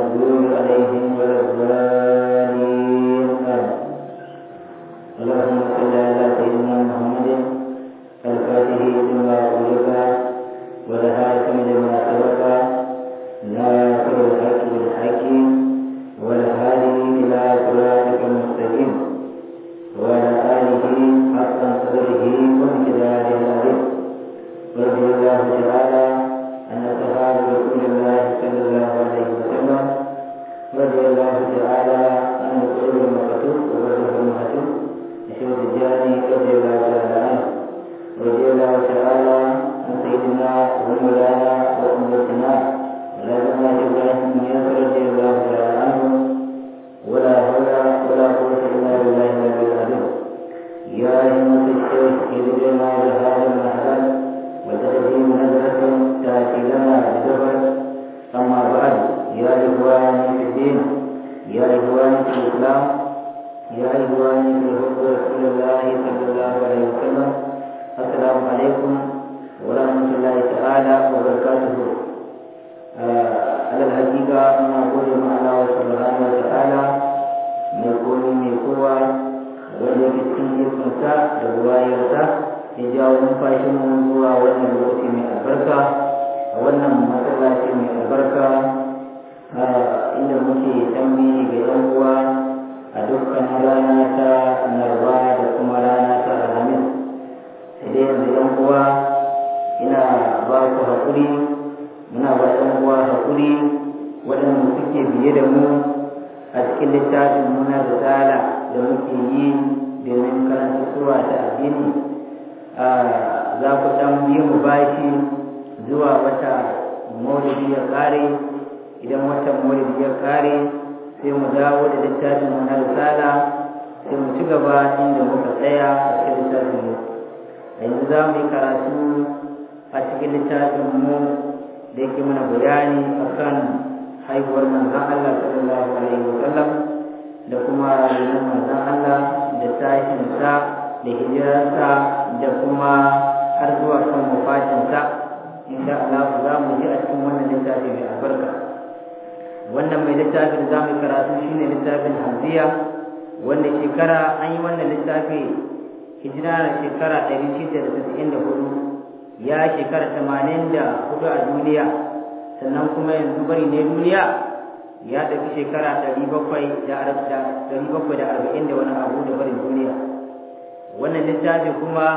المغضوب عليهم ولا الضالين آمين اللهم صل على سيدنا محمد الفاتح لما أغلق والهاتم لما سبق ناصر الحق بالحق والهادي إلى صراطك المستقيم وعلى آله حق قدره وامتداد العظيم رضي الله تعالى عن أصحاب رسول الله صلى الله عليه وسلم رضي الله تعالى عن القلوب المكتوب وبرزه المكتوب شهود الجاني رضي الله تعالى عنه رضي الله تعالى عن سيدنا ومولانا وأمتنا ولازمنا إبراهيم ياسر رضي الله تعالى عنه ولا حول ولا قوة إلا بالله العلي العظيم يا همة الشيخ اهدنا بهذا المحل وتأتي نزلة تأتي لنا بسفر أما بعد يا إخواني في الدين يا إخواني في الإسلام يا إخواني في حب رسول الله صلى الله عليه وسلم السلام عليكم ورحمة الله تعالى وبركاته على الحقيقة أنا أقول مع الله سبحانه وتعالى mai komi mai kowa wanda ke cikin ikonsa da ruwayarsa ya jawo numfashin mu zuwa wannan lokaci mai albarka a wannan masallaci mai albarka inda muke tambayi ga yan uwa a dukkan rana ta narba da kuma rana ta alhamis sai dai yanzu yan uwa ina ba ku haƙuri muna ba yan uwa haƙuri waɗanda suke biye da mu a cikin littafin muna risala da muke yi domin karanta suwa ta addini za ku ɗan biyu mu bashi zuwa wata maulidi ya kare idan watan maulidi ya kare sai mu dawo da littafin muna risala sai mu ci gaba inda muka tsaya a cikin littafin mu yanzu za mu yi karatu a cikin littafin mu da yake mana bayani akan haihuwar manzan Allah sallallahu alaihi wa sallam da kuma rayuwar manzan Allah da tashinsa da hijirarsa da kuma har zuwa kan wafatinsa insha Allah za mu ji a cikin wannan littafi mai albarka wannan mai littafin za mu karatu shine littafin hamziya wanda shekara an yi wannan littafi hijira na shekara ɗari shida da tasa'in da hudu ya shekara tamanin da hudu a duniya sannan kuma yanzu bari ne duniya ya tafi shekara ɗari bakwai da arba'in da wani abu da barin duniya wannan littafi kuma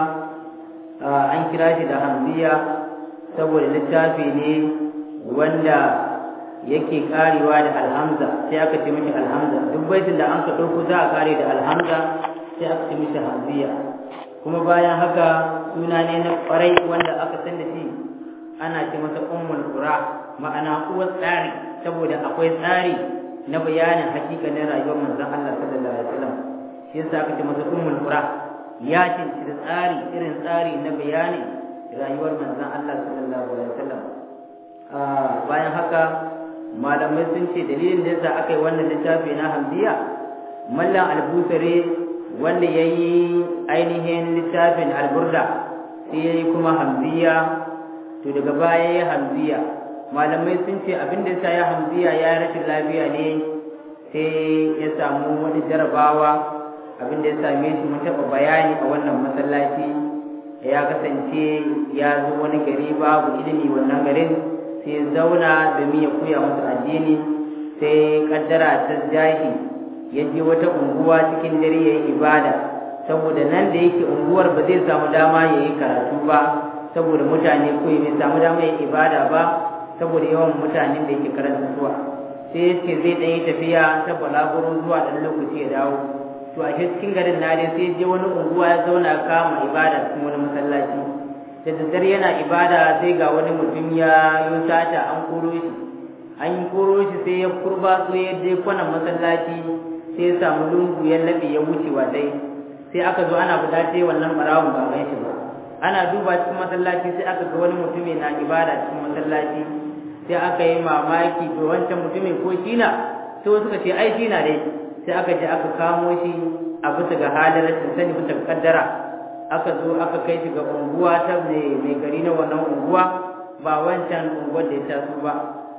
an kira shi da hamziya saboda littafi ne wanda yake karewa da alhamza sai aka ce mishi alhamza duk baitin da an ka ɗauko za a kare da alhamza sai aka ce mishi hamziya kuma bayan haka suna ne na kwarai wanda aka san da shi ana ce masa ummul qura ma'ana uwar tsari saboda akwai tsari na bayanin hakikanin rayuwar manzon Allah sallallahu alaihi wasallam shi yasa aka ce masa ummul qura ya ce da tsari irin tsari na bayanin rayuwar manzon Allah sallallahu alaihi wasallam bayan haka malamai sun ce dalilin da yasa aka yi wannan littafi na hamdiya mallan albusare wanda ya yi ainihin littafin alburda sai ya yi kuma hamziya to daga baya ya hamziya malamai sun ce abin da sa ya hamziya ya rashin lafiya ne sai ya samu wani jarabawa abin da ya same shi mun taɓa bayani a wannan masallaci ya kasance ya zo wani gari babu ilimi wannan garin sai ya zauna domin ya koya musu addini sai kaddara ta jahi ya je wata unguwa cikin dare ya yi ibada saboda nan da yake unguwar ba zai samu dama ya yi karatu ba saboda mutane ko bai samu dama ya ibada ba saboda yawan mutanen da yake karanta zuwa sai ya ce zai ɗan yi tafiya ta balaguro zuwa ɗan lokaci ya dawo to a cikin garin na dai sai je wani unguwa ya zauna kama ibada cikin wani masallaci da daddare yana ibada sai ga wani mutum ya yi sata an koro shi an yi koro shi sai ya kurba so ya je kwanan masallaci sai ya samu lungu ya laɓe ya wuce wa dai sai aka zo ana fita ce wannan barawon ba gan shi ba ana duba cikin masallaci sai aka ga wani mutumi na ibada cikin masallaci sai aka yi mamaki to wancan mutumin ko shi na sai wasu suka ce ai shi na dai sai aka je aka kamo shi a bisa ga halin rashin sani bisa ga kaddara aka zo aka kai shi ga unguwa ta mai gari na wannan unguwa ba wancan unguwar da ya taso ba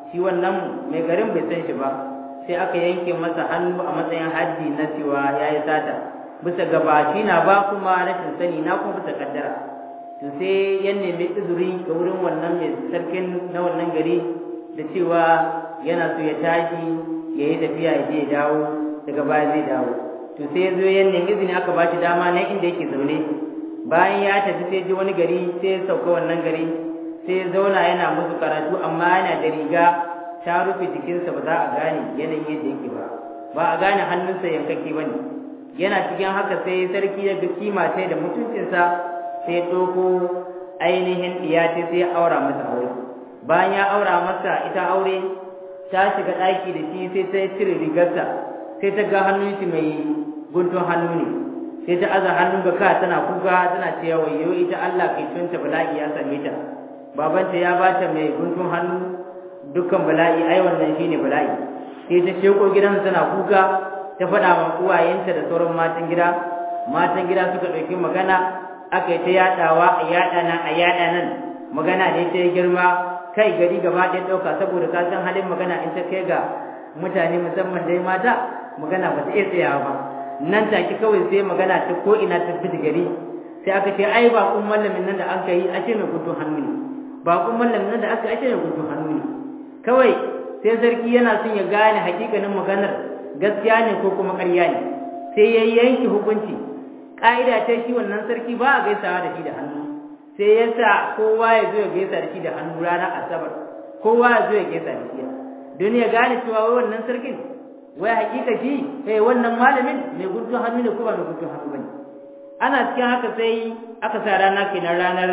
shi wannan mai garin bai san shi ba sai aka yanke masa hannu a matsayin haddi na cewa ya yi sata bisa gabaci na ba kuma rashin sani na kuma bisa kaddara to sai ya nemi izuri ga wurin wannan mai sarkin na wannan gari da cewa yana so ya tashi ya yi tafiya ya je ya dawo daga baya zai dawo to sai ya zo ya nemi izini aka ba shi dama na inda yake zaune bayan ya tafi sai je wani gari sai ya sauka wannan gari sai ya zauna yana musu karatu amma yana da riga ta rufe jikinsa ba za a gane yanayin yadda yake ba ba a gane hannunsa yankake ba ne yana cikin haka sai sarki ya ga kima sai da mutuncinsa sai ya ɗauko ainihin ɗiyace sai ya aura masa aure bayan ya aura masa ita aure ta shiga ɗaki da shi sai ta cire rigarsa sai ta ga hannun shi mai guntun hannu ne sai ta aza hannun ga ka tana kuka tana cewa wayo ita Allah kai tunta bala'i ya same ta babanta ya bata mai guntun hannu dukkan bala'i ai wannan shine bala'i sai ta sheko gidan tana kuka ta faɗa wa uwayenta da sauran matan gida matan gida suka ɗauki magana aka yi ta yaɗawa a yaɗa nan a yaɗa nan magana ne ta yi girma kai gari gaba ɗaya ɗauka saboda ka san halin magana in ta kai ga mutane musamman dai mata magana ba ta iya tsayawa ba nan take kawai sai magana ta ko ina ta fi gari sai aka ce ai ba kun mallamin nan da aka yi ashe mai guntun hannu ne ba kun mallamin nan da aka ashe mai guntun hannu ne kawai sai sarki yana son ya gane hakikanin maganar gaskiya ne ko kuma ƙarya ne sai ya yanke hukunci ƙa'ida ta shi wannan sarki ba a gaisawa da shi da hannu sai ya sa kowa ya zo ya gaisa da shi da hannu ranar asabar kowa ya zo ya gaisa da shi don ya gane cewa wai wannan sarkin wai hakika shi eh wannan malamin mai guntun hannu ne ko ba mai guntun hannu bane ana cikin haka sai aka sa rana kenan ranar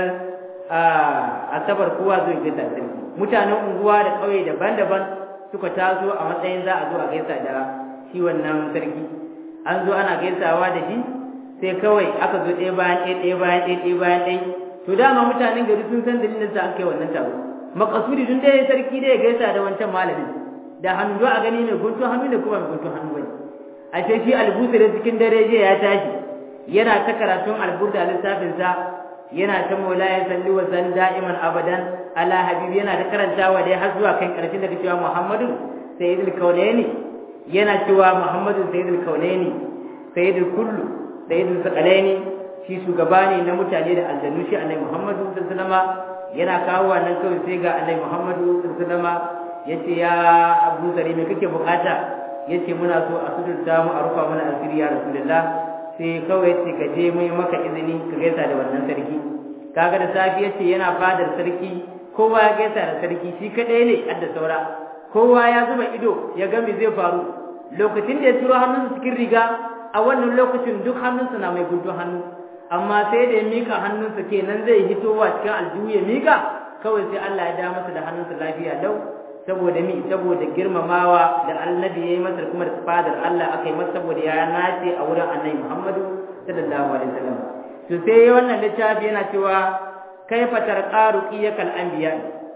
asabar kowa zo ya gaisa da sarki mutanen unguwa da ƙauye daban-daban suka taso a matsayin za a zo a gaisa da shi wannan sarki an zo ana gaisawa da shi sai kawai aka zo ɗaya bayan ɗaya ɗaya bayan ɗaya ɗaya bayan ɗaya to dama mutanen gari sun san dalilin sa aka yi wannan taro makasudi dun dai sarki dai ya gaisa da wancan malamin da hannu a gani mai guntun hannu ne kuma mai guntun hannu bane a ce shi albusa da cikin dare je ya tashi yana ta karatun alburda lissafin sa yana ta mola ya salli wa san da'iman abadan ala habibi yana ta karantawa dai har zuwa kan karshen da cewa muhammadu sayyidul kaunaini yana cewa muhammadu sayyidul kaunaini sayyidul kullu sayyidul sakalaini shi shugaba ne na mutane da aljannu shi annabi muhammadu sallallahu alaihi wasallam yana kawo wannan kawai sai ga annabi muhammadu sallallahu alaihi wasallam yace ya Abu Zari me kake bukata yace muna so a sudurta mu a rufa mana asiri ya Rasulullah sai kawai yace ka je mu maka izini ka gaisa da wannan sarki kaga da safi yace yana fadar sarki kowa ya gaisa da sarki shi kadai ne adda saura kowa ya zuba ido ya ga me zai faru lokacin da ya turo hannunsa cikin riga a wannan lokacin duk hannunsa na mai guntun hannu amma sai da ya mika hannunsa kenan zai hitowa cikin aljihu ya mika kawai sai Allah ya da masa da hannunsa lafiya lau saboda mi saboda girmamawa da annabi yayi masa kuma da fadar Allah akai masa saboda ya nace a wurin annabi Muhammadu sallallahu alaihi wasallam to sai wannan littafi yana cewa kaifa tarqaru qiyakal anbiya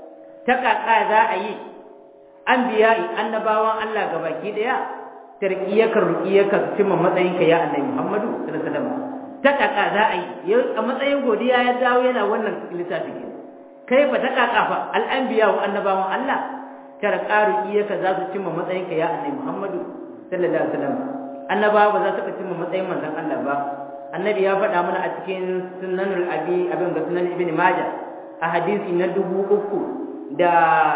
ta kaka za a yi anbiya'i annabawan Allah gabaki daya tarqiyakar ruqiyaka cimma matsayin ka ya annabi Muhammadu sallallahu alaihi wasallam ta kaka za a yi a matsayin godiya ya dawo yana wannan littafi kaifa ta kaka fa al anbiya wa annabawan Allah tara ƙaru iyaka za su cimma matsayinka ya annabi Muhammadu sallallahu alaihi wasallam annabawa ba za su ka cimma matsayin manzon Allah ba annabi ya faɗa mana a cikin sunanul abi abin ga sunan ibn majah a hadisi na dubu uku da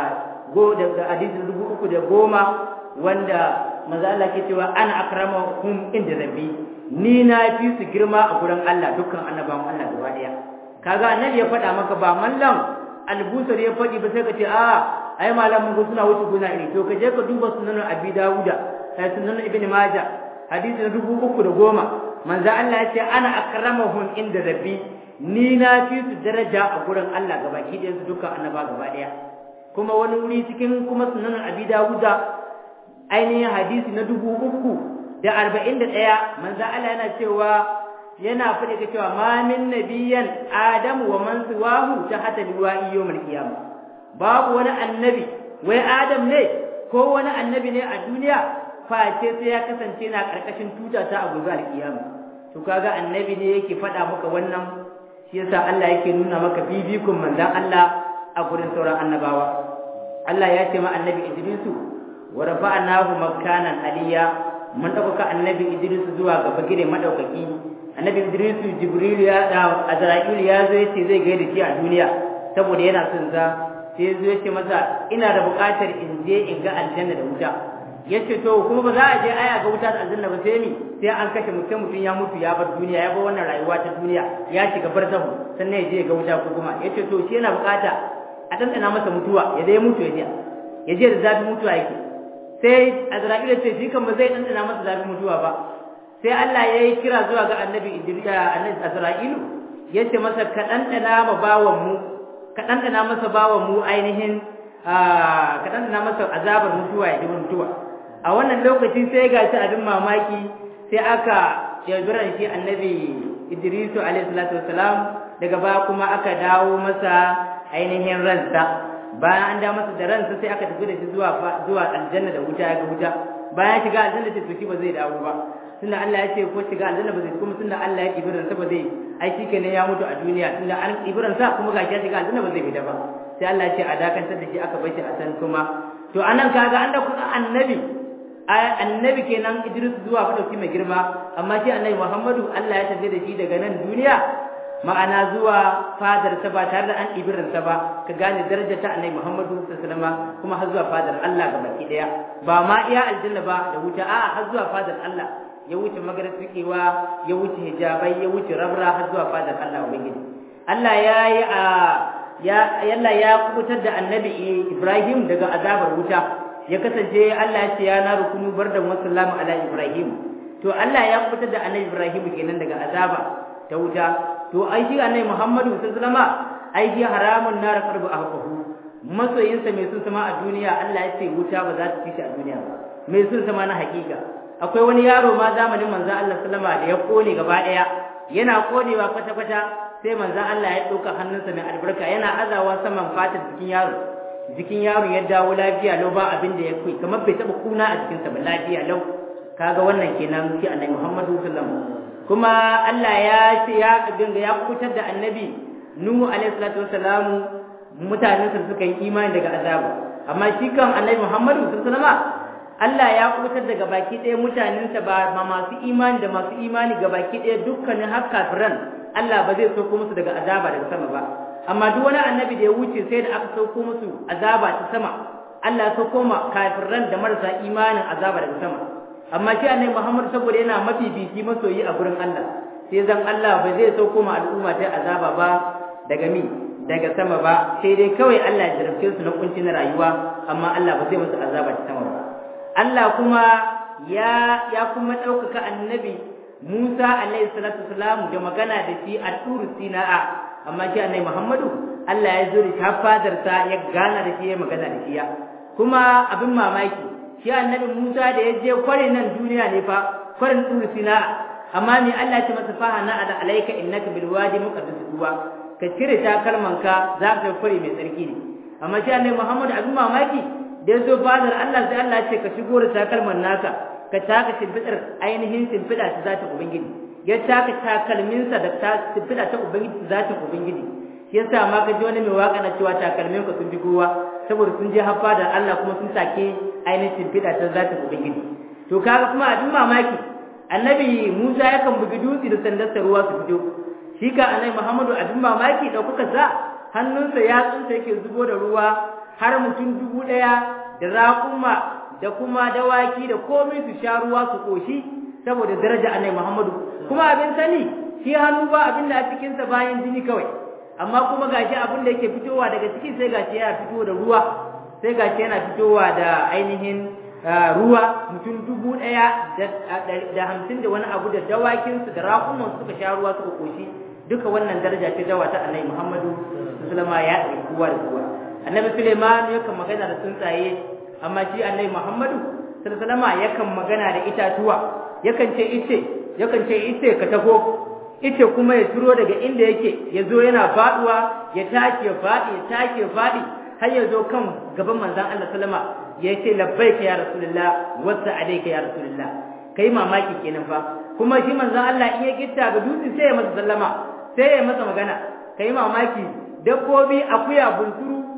go da hadisi na dubu uku da goma wanda manzo Allah ke cewa ana akramakum inda rabbi ni na fi su girma a gurin Allah dukkan annabawan Allah gaba daya kaga annabi ya faɗa maka ba mallam albusar ya faɗi ba sai ka ce a ai malamin ku suna wuce guna iri to ka je ka duba sunan abi dawuda sai sunan ibn majah hadisi na dubu uku da goma manzo Allah ya ce ana akramahum inda rabbi ni na fi su daraja a gurin Allah gabaki ɗayan su dukkan annaba gaba ɗaya kuma wani wuri cikin kuma sunan abi dawuda ainihin hadisi na dubu uku da arba'in da ɗaya manzo Allah yana cewa yana faɗi ka cewa ma min nabiyyan adamu wa man siwahu ta hata liwa'i yawmal qiyamah babu wani annabi wai adam ne ko wani annabi ne a duniya face sai ya kasance na karkashin tuta ta a gobe alkiyama to kaga annabi ne yake faɗa maka wannan shi yasa Allah yake nuna maka bibikun manzon Allah a gurin sauran annabawa Allah ya ce ma annabi Idrisu wa rafa'nahu makanan aliyya mun dauka annabi Idrisu zuwa ga bagire madaukaki annabi Idrisu Jibril ya da Azrail ya zo yace zai gaida shi a duniya saboda yana son za sai zo yace masa ina da buƙatar in je in ga aljanna da wuta yace to kuma ba za a je aya ga wuta da aljanna ba sai mi sai an kashe mutum mutum ya mutu ya bar duniya ya bar wannan rayuwa ta duniya ya shiga barzahu sannan ya je ga wuta ko kuma yace to shi yana buƙata a ɗanɗana masa mutuwa ya dai mutu ya je ya je da zafin mutuwa yake sai Azra'il ya ce shi kan ba zai ɗanɗana masa zafin mutuwa ba sai Allah ya yi kira zuwa ga annabi Idris annabi Azra'ilu ya ce masa ka ɗanɗana ma bawan mu ka ɗanɗana masa bawan mu ainihin ka ɗanɗana masa azabar mutuwa ya ji mutuwa a wannan lokaci sai ga shi abin mamaki sai aka yabiran shi annabi Idrisu alaihi salatu wassalam daga baya kuma aka dawo masa ainihin ransa bayan an da masa da ransa sai aka tafi da shi zuwa zuwa aljanna da wuta ga wuta bayan shiga aljanna ce to shi ba zai dawo ba tunda Allah ya ce ko shiga aljanna ba zai kuma tunda Allah ya kibi ransa ba zai ai shikenan ya mutu a duniya tunda an kibi ransa kuma ga ya shiga aljanna ba zai fita ba sai Allah ya ce a dakantar da shi aka bar shi a san kuma to anan kaga an da kuma annabi annabi kenan Idris zuwa fadauki mai girma amma shi annabi Muhammadu Allah ya tafi da shi daga nan duniya ma'ana zuwa fadar ta ba tare da an ibirin ta ba ka gane darajar ta annabi Muhammadu sallallahu alaihi wasallam kuma har zuwa fadar Allah ga baki daya ba ma iya aljanna ba da wuta a har zuwa fadar Allah ya wuce magarfikewa ya wuce hijabai ya wuce rabra har zuwa fadar Allah ubangiji Allah ya yi a ya yalla ya kubutar da annabi Ibrahim daga azabar wuta ya kasance Allah ya ce ya na rukunu bardan wa sallamu ala Ibrahim to Allah ya kubutar da annabi Ibrahim kenan daga azaba ta wuta to ai shi annabi Muhammadu sallallahu alaihi wasallam ai shi haramun nar qarbu ahqahu masoyinsa mai sun sama a duniya Allah ya ce wuta ba za ta ci shi a duniya ba mai sun sama na hakika akwai wani yaro ma zamanin manzo Allah sallama da ya kone gaba daya yana konewa kwata kwata sai manzo Allah ya dauka hannunsa mai albarka yana azawa saman fatar jikin yaro jikin yaro ya dawo lafiya lau ba abin da ya kai kamar bai taba kuna a jikinsa ba lafiya lau kaga wannan kenan shi annabi Muhammadu sallallahu alaihi wasallam kuma Allah ya ce ya dinga ya kutar da annabi Nuhu alaihi salatu wassalamu mutanen sa suka yi imani daga azabu amma shi kan annabi Muhammadu sallallahu alaihi wasallam Allah ya kutar daga baki ɗaya mutanen sa ba masu imani da masu imani ga baki ɗaya dukkanin har kafiran Allah ba zai sauko musu daga azaba daga sama ba amma duk wani annabi da ya wuce sai da aka sauko musu azaba ta sama Allah ya sauko ma kafiran da marasa imanin azaba daga sama amma shi annabi Muhammad saboda yana mafifici masoyi a gurin Allah sai zan Allah ba zai sauko ma al'umma ta azaba ba daga mi daga sama ba sai dai kawai Allah ya jarabce su na kunci na rayuwa amma Allah ba zai musu azaba ta sama ba Allah kuma ya ya kuma ɗaukaka annabi Musa alaihi salatu wasalam da magana da shi a turu Sina'a amma shi annabi Muhammadu Allah ya zo da shi fadarsa ya gana da shi ya magana da shi ya kuma abin mamaki shi annabi Musa da ya je kwarin nan duniya ne fa kwarin turu sina amma me Allah ya ce masa fa na ala alayka innaka bil wadi muqaddas tuwa ka cire takalmanka za ka kwari mai tsarki ne amma shi annabi Muhammad abin mamaki da ya zo fadar Allah sai Allah ya ce ka shigo da takalman naka ka taka shimfidar ainihin shimfida ta zata ubangiji ya taka takalminsa da ta shimfida ta ubangiji ta zata ubangiji shi yasa ma ka ji wani mai waka na cewa takalmin ka sun fi kowa saboda sun je haffa da Allah kuma sun take ainihin shimfiɗa ta zatin ubangiji to kaga kuma abin mamaki annabi Musa yakan bugi dutse da sandarsa ruwa su fito shi ka annabi Muhammadu abin mamaki ɗaukaka sa hannunsa yatsunsa yake zubo da ruwa har mutum dubu ɗaya da raƙuma da kuma dawaki da komai su sha ruwa su ƙoshi saboda daraja annabi Muhammadu kuma abin sani shi hannu ba abin da a cikinsa bayan jini kawai amma kuma gashi abin da yake fitowa daga ciki sai gashi yana fito da ruwa sai gashi yana fitowa da ainihin ruwa mutum dubu ɗaya da hamsin da wani abu da dawakinsu da raƙuman suka sha ruwa suka koshi duka wannan daraja ce dawa ta annabi muhammadu sallama ya ɗari kowa da kowa annabi suleiman yakan magana da tsuntsaye amma shi annabi muhammadu sallama yakan magana da itatuwa yakan ce ice yakan ce ice ka taho ice kuma ya turo daga inda yake ya zo yana faduwa ya take faɗi ya take faɗi har ya zo kan gaban manzon Allah sallama ya ce labbaika ya rasulullah wasa alayka ya rasulullah kai mamaki kenan fa kuma shi manzon Allah in ya gitta ga dutse sai ya masa sallama sai ya masa magana kai mamaki dabbobi akuya bunsuru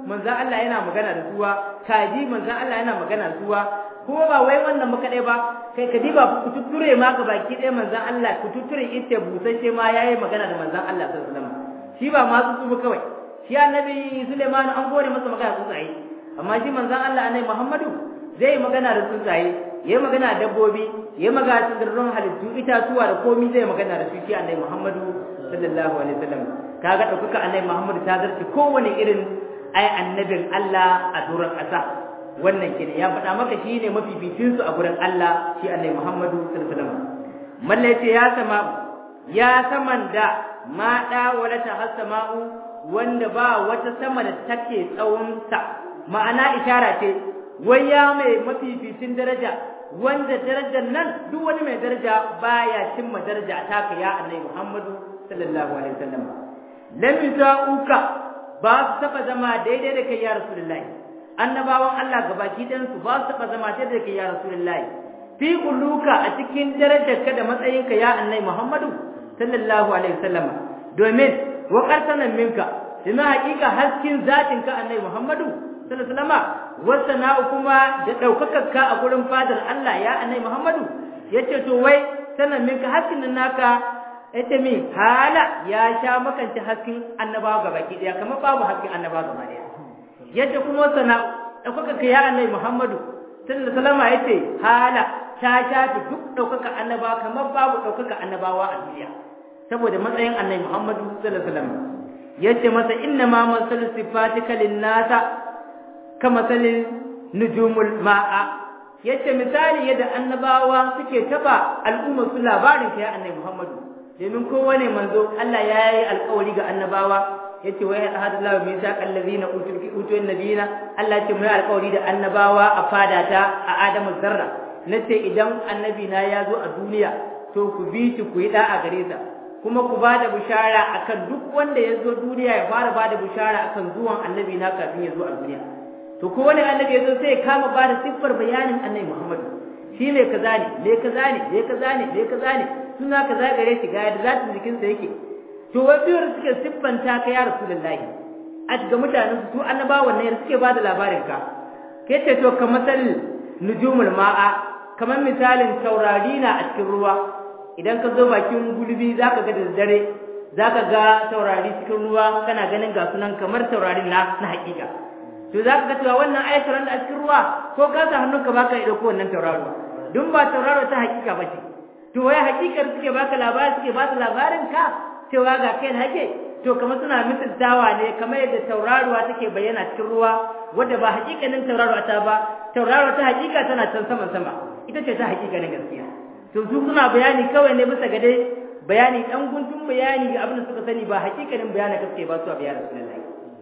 manzon Allah yana magana da suwa kaji manzon Allah yana magana da suwa kuma ba wai wannan ba kadai ba kai ka diba ku tutture ma ga baki ɗaya manzon Allah ku tutture ita busasshe ma yayi magana da manzon Allah sallallahu alaihi wasallam shi ba ma su kawai shi annabi Sulaiman an gore masa magana tsuntsaye amma shi manzon Allah annabi Muhammadu zai magana da tsuntsaye yayi magana da dabbobi yayi magana da sirrin halittu itatuwa da komai zai magana da su shi annabi Muhammadu sallallahu alaihi wasallam kaga daukaka annabi Muhammadu ta zarce kowane irin ai annabin Allah a duran ƙasa wannan kenan ya faɗa maka shi ne mafificin su a gurin Allah shi annabi Muhammadu sallallahu alaihi wasallam mallai ce ya sama ya saman da ma da wala ta hasama'u wanda ba wata sama da take tsawon sa ma'ana ishara ce wai ya mai mafificin daraja wanda darajar nan duk wani mai daraja baya cimma daraja taka ya annabi Muhammadu sallallahu alaihi wasallam lam yuzauka ba su taba zama daidai da kai ya rasulullahi annabawan Allah gabaki ɗayan su ba su taba zama daidai da kai ya rasulullahi fi uluka a cikin darajarka da matsayinka ya annabi Muhammadu sallallahu alaihi wasallam domin wa qarsanan minka dina haƙiƙa haskin zatinka annabi Muhammadu sallallahu alaihi wasallam wasana'u kuma da daukakarka a gurin fadar Allah ya annabi Muhammadu yace to wai sanan minka haskin naka yace mi hala ya sha makanci haskin annabawa gabaki daya kamar babu haskin annabawa gaba daya yace kuma sana'u daukakarka ya annabi Muhammadu sallallahu alaihi wasallam yace hala ta shafi duk daukaka annabawa kamar babu daukaka annabawa a duniya saboda matsayin annabi Muhammadu sallallahu alaihi wasallam yace masa inna ma masal sifatika linnasa kama salin nujumul ma'a yace misali yadda annabawa suke taba al'umma su labarin ka ya annabi Muhammadu domin kowane manzo Allah ya yi alƙawari ga annabawa yace wa ya hadu lahu min sa allazina utul utul nabiyina Allah ce mai alƙawari da annabawa a fadata a Adamu zarra nace idan annabi na ya zo a duniya to ku bi shi ku yi da'a gare sa kuma ku ba da bishara akan duk wanda ya zo duniya ya fara ba da bishara akan zuwan annabi na kafin ya zo a duniya to ko wani annabi ya zo sai ya kama ba da siffar bayanin annabi Muhammad shi ne kaza ne me kaza ne me kaza ne me kaza ne suna kaza gare shi ga yadda zatin jikinsa yake to wai biyar suke siffanta ka ya rasulullahi a ga mutanen su annabawan ne suke ba da labarin ka kai ce to kamar nujumul ma'a kamar misalin taurari na a cikin ruwa idan ka zo bakin gulbi zaka ga da dare zaka ga taurari cikin ruwa kana ganin ga sunan kamar taurarin na na hakika to zaka ga cewa wannan ayatar da a cikin ruwa ko ka sa hannunka baka iya dauko wannan tauraro dun ba tauraro ta hakika bace to wai hakikar suke baka labari suke ba labarin ka cewa ga kai hake to kamar suna misaltawa ne kamar yadda tauraruwa take bayyana cikin ruwa wadda ba hakikanin tauraruwa ta ba tauraruwa ta hakika tana can saman sama ita ce ta hakikanin gaskiya to su suna bayani kawai ne bisa ga dai bayani dan guntun bayani ga abin da suka sani ba hakikanin bayanin gaske ba su a bayanin sunan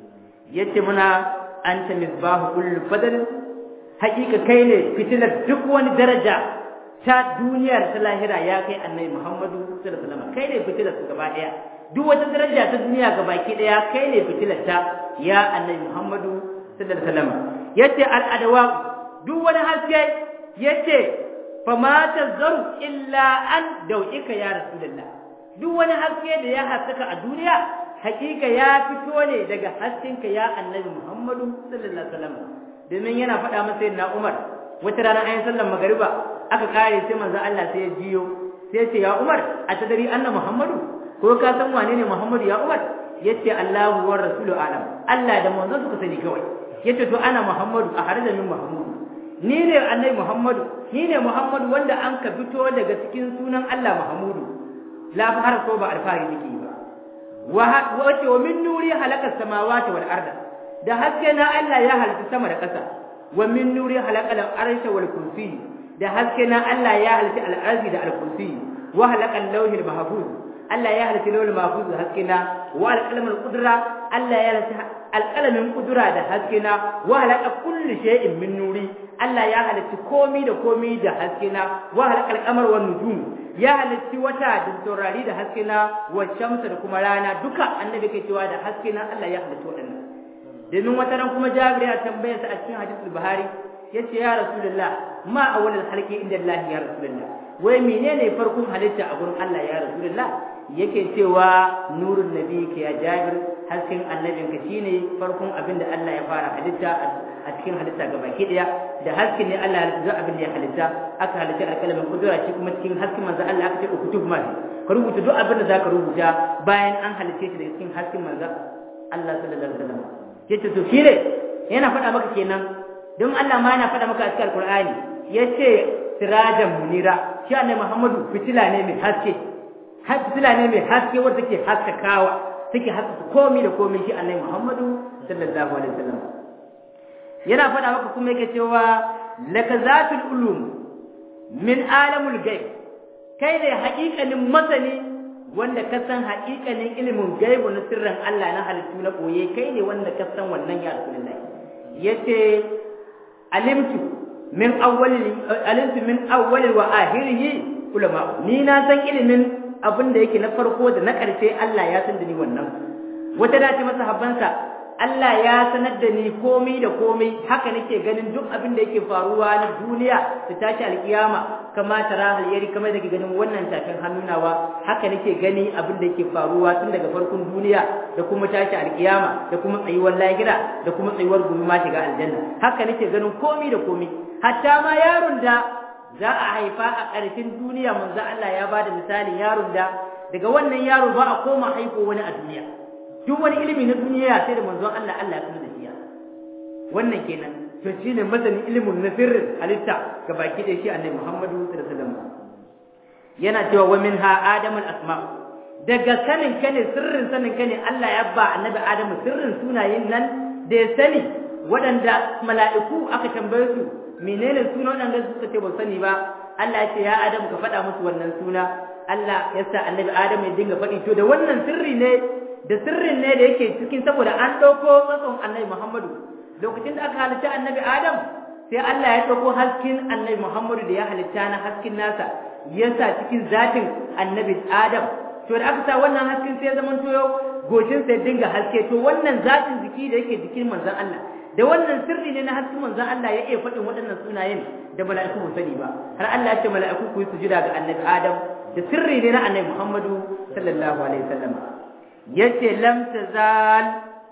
yace muna anta misbahu kullu fadl hakika kai ne fitilar duk wani daraja ta duniyar ta lahira ya kai annabi Muhammadu sallallahu alaihi wasallam kai ne fitilar su gaba daya duk wata daraja ta duniya gabaki daya kai ne fitilar ta ya annabi Muhammadu sallallahu alaihi wasallam yace al adawa duk wani haske yace fama tazaru illa an dau'ika ya rasulullah duk wani haske da ya haskaka a duniya hakika ya fito ne daga haskenka ya annabi Muhammadu sallallahu alaihi wasallam domin yana faɗa masa yana Umar wata rana ayin sallar magariba aka kare sai manzo Allah sai ya jiyo sai ya ce ya Umar a tadari anna Muhammadu ko ka san wane ne Muhammadu ya Umar yace Allahu wa rasulu alam Allah da manzo suka sani kawai yace to ana Muhammadu a harda min Muhammadu ni ne annabi Muhammadu ni ne Muhammadu wanda an ka fito daga cikin sunan Allah Muhammadu la fahar ko ba alfahari nake ba wace wa min nuri halaka samawati wal arda da haske na Allah ya halitta sama da ƙasa wa min nuri halaka al arsha wal kursi da haske na Allah ya halitta al arzi da al kursi wa halaka al lawhil mahfuz Allah ya halitta lawhil mahfuz da haske na wa al qalam al qudra Allah ya halitta al qalamin qudra da haske na wa halaka kulli shay'in min nuri Allah ya halitta komi da komi da haske na wa halaka al qamar wan nujum ya halitti wata da taurari da haske na wa shamsa da kuma rana duka annabi ke cewa da haske na Allah ya halitta waɗannan domin wata ran kuma Jabir ya tambaye sa a cikin hadisul Buhari yace ya Rasulullah ma awwalul halqi inda Allah ya Rasulullah wai menene farkon halitta a gurin Allah ya Rasulullah yake cewa nurun nabi ke ya Jabir hasken annabinka shine farkon abin da Allah ya fara halitta a cikin halitta ga baki daya da hasken ne Allah ya halitta abin da ya halitta aka halitta alƙalamin kudura shi kuma cikin hasken manzo Allah aka ce ukutub ma ka rubuta duk abin da zaka rubuta bayan an halitta shi daga cikin hasken manzo Allah sallallahu alaihi wasallam yace to shi ne yana faɗa maka kenan don Allah ma yana faɗa maka a cikin Alƙur'ani yace sirajan munira shi annabi Muhammadu fitila ne mai haske har fitila ne mai haske wanda take haskakawa take haskaka komai da komai shi annabi Muhammadu sallallahu alaihi wasallam yana faɗa maka kuma yake cewa lakazatul ulum min alamul ghaib kai ne haƙiƙanin masani wanda ka san haƙiƙanin ilimin gaibu na sirrin Allah na halittu na koye kai ne wanda ka san wannan ya Rasulullahi yace alimtu min awwali alimtu min awwali wa akhirihi ulama ni na san ilimin abin da yake na farko da na ƙarshe Allah ya san da ni wannan wata dace masa habbansa Allah ya sanar da ni komai da komai haka nake ganin duk abin da yake faruwa na duniya ta tashi alkiyama kama tara halyari kamar da ganin wannan tafin hannunawa haka nake gani abin da yake faruwa tun daga farkon duniya da kuma tashi alkiyama da kuma tsayuwar lahira da kuma tsayuwar gobe ma shiga aljanna haka nake ganin komai da komai hatta ma yaron da za a haifa a ƙarshen duniya manzo Allah ya bada misalin yaron da daga wannan yaro ba a koma haifo wani a duniya duk wani ilimi na duniya sai da manzon Allah Allah ya sanar da shi wannan kenan to shine masanin ilimin na sirrin halitta ga baki da shi annabi Muhammadu sallallahu alaihi wasallam yana cewa wa minha adamul asma daga sanin kane sirrin sanin kane Allah ya ba annabi Adamu sirrin sunayen nan da ya sani waɗanda mala'iku aka tambaye su menene suna waɗanda suka ce ba sani ba Allah ya ce ya Adamu ka faɗa musu wannan suna Allah ya sa annabi Adamu ya dinga faɗi to da wannan sirri ne da sirrin ne da yake cikin saboda an ɗauko tsatson annabi Muhammadu lokacin da aka halitta annabi Adam sai Allah ya ɗauko hasken annabi Muhammadu da ya halitta na hasken nasa ya sa cikin zatin annabi Adam to da aka sa wannan hasken sai ya zama to goshin sai dinga haske to wannan zatin jiki da yake jikin manzon Allah da wannan sirri ne na hasken manzon Allah ya iya faɗin waɗannan sunayen da mala'iku ba sani ba har Allah ya ce mala'iku ku yi sujuda ga annabi Adam da sirri ne na annabi Muhammadu sallallahu alaihi wasallam yace lam tazal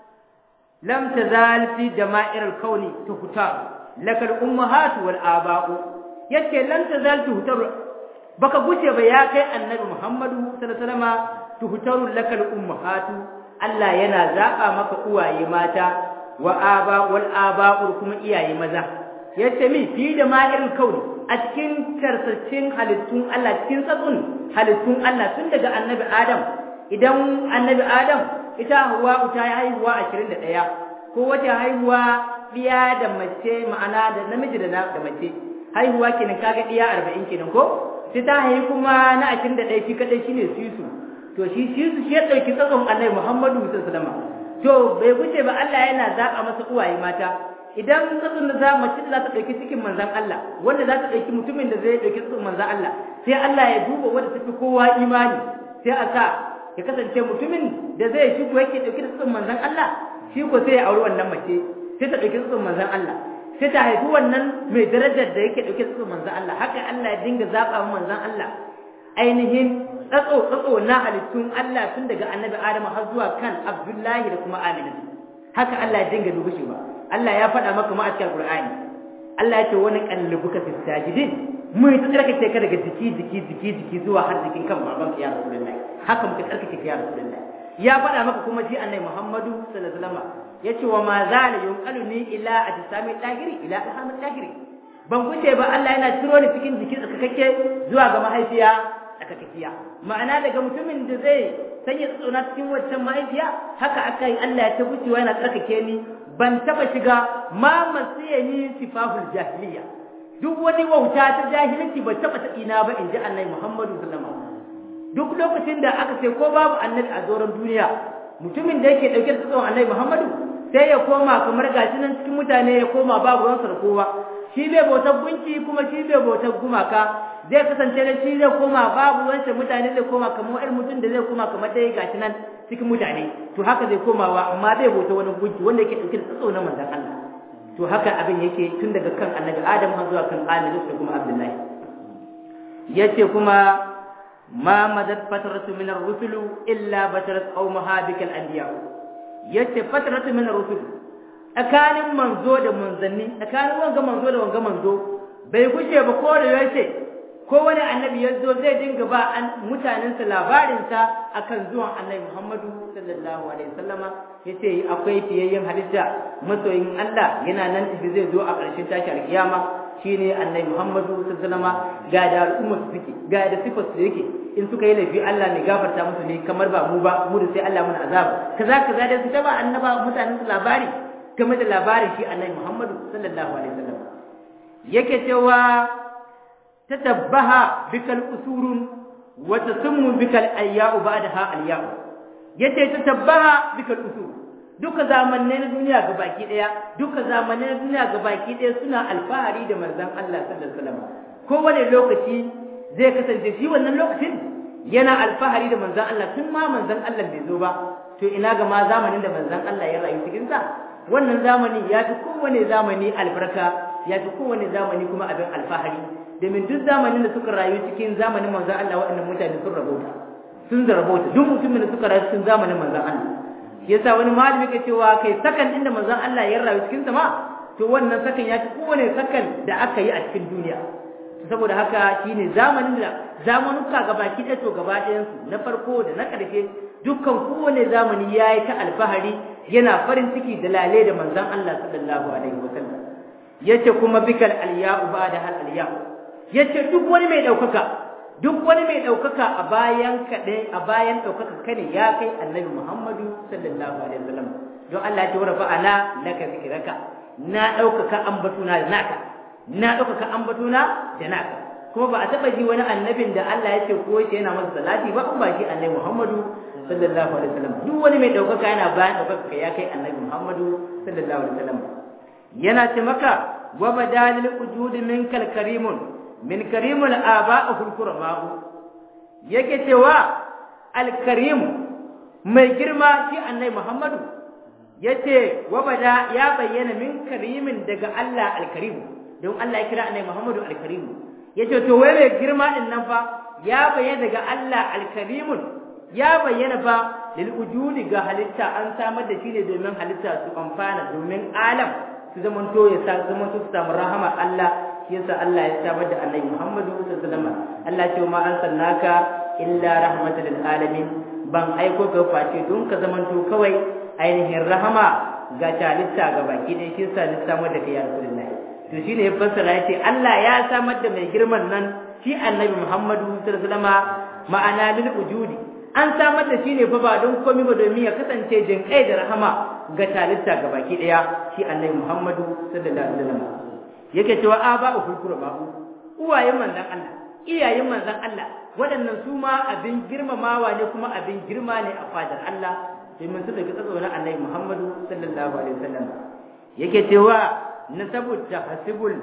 lam tazal fi jama'ir al-kauni tuhta lakal ummahat wal aba'u yace lam tazal tuhtar baka guce ba ya kai annabi Muhammadu sallallahu alaihi wasallam tuhtaru lakal ummahat Allah yana zaba maka uwaye mata wa aba wal aba'u kuma iyaye maza yace mi fi jama'ir al-kauni a cikin karsacin halittun Allah cikin tsatsun halittun Allah tun daga annabi Adam idan annabi Adam ita Hawwa ta yi haihuwa 21 ko wata haihuwa diya da mace ma'ana da namiji da da mace haihuwa kenan kaga diya 40 kenan ko sai ta haihu kuma na 21 shi kadai shine sisu to shi sisu shi ya dauki tsakon annabi Muhammadu sallallahu alaihi wasallam to bai guce ba Allah yana zaba masa uwaye mata idan tsatsun da za mace za ta dauki cikin manzon Allah wanda za ta dauki mutumin da zai dauki tsatsun manzon Allah sai Allah ya duba wanda tafi kowa imani sai a sa ya kasance mutumin da zai shigo yake dauke da tsutsun manzon Allah shi ko sai ya auri wannan mace sai ta dauki tsutsun manzon Allah sai ta haifi wannan mai darajar da yake dauke da tsutsun manzon Allah haka Allah ya dinga zaba manzon Allah ainihin tsatso tsatso na halittun Allah tun daga annabi Adam har zuwa kan Abdullahi da kuma Amina haka Allah ya dinga dubu shi ba Allah ya faɗa maka ma a cikin Qur'ani Allah ya ce wani kallubuka fi sajidin mu yi tsarkake ka daga jiki jiki jiki jiki zuwa har jikin kan babanka ya Rasulullahi haka muka tsarkake ka ya Rasulullah ya faɗa maka kuma ji annabi Muhammadu sallallahu alaihi wasallam yace wa ma zala yunqaluni ila ajsami tahiri ila ahami tahiri ban kuce ba Allah yana ciro ni cikin jikin tsarkake zuwa ga mahaifiya tsarkakiya ma'ana daga mutumin da zai sanya tsona cikin waccan mahaifiya haka aka yi Allah ya ta gucewa yana tsarkake ni ban taba shiga ma masiyani sifahul jahiliya duk wani wauta ta jahilci ba taba ta ina ba in ji annabi Muhammadu sallallahu alaihi wasallam duk lokacin da aka ce ko babu annabi a doron duniya mutumin da yake dauke da tsawon annabi Muhammadu sai ya koma kamar gashi nan cikin mutane ya koma babu ruwansa da kowa shi bai bautar gunki kuma shi bai bautar gumaka zai kasance da shi zai koma babu ruwansa mutane zai koma kamar irin mutum da zai koma kamar dai gashi nan cikin mutane to haka zai komawa amma bai bauta wani gunki wanda yake dauke da tsawon manzon Allah to haka abin yake tun daga kan annabi Adam har zuwa kan Amina da kuma Abdullahi yace kuma ma madat fatratu min ar-rusul illa batarat qaumaha bikal anbiya yace fatratu min rusul tsakanin manzo da manzanni tsakanin wanga manzo da wanga manzo bai gushe ba ko da yace ko wani annabi ya zo zai dinga ba an mutanensa labarinsa akan zuwan annabi Muhammadu sallallahu alaihi wasallama yace akwai fiyayyen halitta masoyin Allah yana nan tafi zai zo a ƙarshen tashi alkiyama shine annabi Muhammadu sallallahu alaihi wasallama ga da al'umma su suke ga da sifar su yake in suka yi laifi Allah ne gafarta musu ne kamar ba mu ba mu da sai Allah mun azaba kaza kaza da su ta ba annaba mutanen su labari game da labarin shi annabi Muhammadu sallallahu alaihi wasallam yake cewa tatabbaha bikal usurun wa tasummu bikal ayya'u ba'daha alya'u yace tatabbaha bikal usur duka zamannai na duniya gabaki daya duka zamannai na duniya gabaki daya suna alfahari da manzon Allah sallallahu alaihi wasallam kowane lokaci zai kasance shi wannan lokacin yana alfahari da manzon Allah tun ma manzon Allah bai zo ba to ina ga ma zamanin da manzon Allah ya rayu cikin sa wannan zamani ya fi kowane zamani albarka ya fi kowane zamani kuma abin alfahari domin duk zamanin da suka rayu cikin zamanin manzon Allah waɗannan mutane sun rabota sun zarabota duk mutumin da suka rayu cikin zamanin manzon Allah yasa wani malami ke cewa kai sakan inda manzon Allah ya rayu cikin sama to wannan sakan ya fi kowane sakan da aka yi a cikin duniya saboda haka shine zamanin da zamanuka gabaki ɗaya to gaba ɗayansu na farko da na ƙarshe dukkan kowane zamani ya yi ta alfahari yana farin ciki da lale da manzon Allah sallallahu alaihi wasallam yace kuma bikal alya'u ba'da hal alya'u yace duk wani mai daukaka duk wani mai daukaka a bayan kaɗai a bayan daukaka kane ya kai annabi Muhammadu sallallahu alaihi wasallam don Allah ya warafa ana laka zikraka na daukaka ambatuna da naka na daukaka ambatuna da naka kuma ba a taba ji wani annabin da Allah ya ce ko shi yana masa salati ba in ba shi annabi Muhammadu sallallahu alaihi wasallam duk wani mai daukaka yana bayan daukaka ya kai annabi Muhammadu sallallahu alaihi wasallam yana ce maka wa badalil wujudi minkal karimun min karimul aba'ul kurama'u yake cewa al karim mai girma shi annabi Muhammadu yace wa bada ya bayyana min karimin daga Allah al karim don Allah ya kira annabi Muhammadu al karim yace to wai mai girma din nan fa ya bayyana daga Allah al karimun ya bayyana fa lil wujudi ga halitta an samar da shi ne domin halitta su amfana domin alam su zamanto ya sa zamanto su samu rahama Allah shi yasa Allah ya samar da Annabi Muhammadu sallallahu alaihi wasallam Allah ce ma arsalnaka illa rahmatan lil alamin ban aiko ga face don ka zamanto kawai ainihin rahama ga halitta ga baki dai shi yasa ni samar da kai ya Rasulullahi to shine ya fassara yace Allah ya samar da mai girman nan shi Annabi Muhammadu sallallahu alaihi wasallam ma'ana lil wujudi an samar da shi ne fa ba don komai ba domin ya kasance jinkai da rahama ga talitta ga baki daya shi annabi Muhammadu sallallahu alaihi wasallam yake cewa aba uhul babu uwayen manzon Allah iyayen manzon Allah waɗannan su ma abin girmamawa ne kuma abin girma ne a fadar Allah domin su daga tsatsonin annabi Muhammadu sallallahu alaihi wasallam yake cewa nasabu tahsibul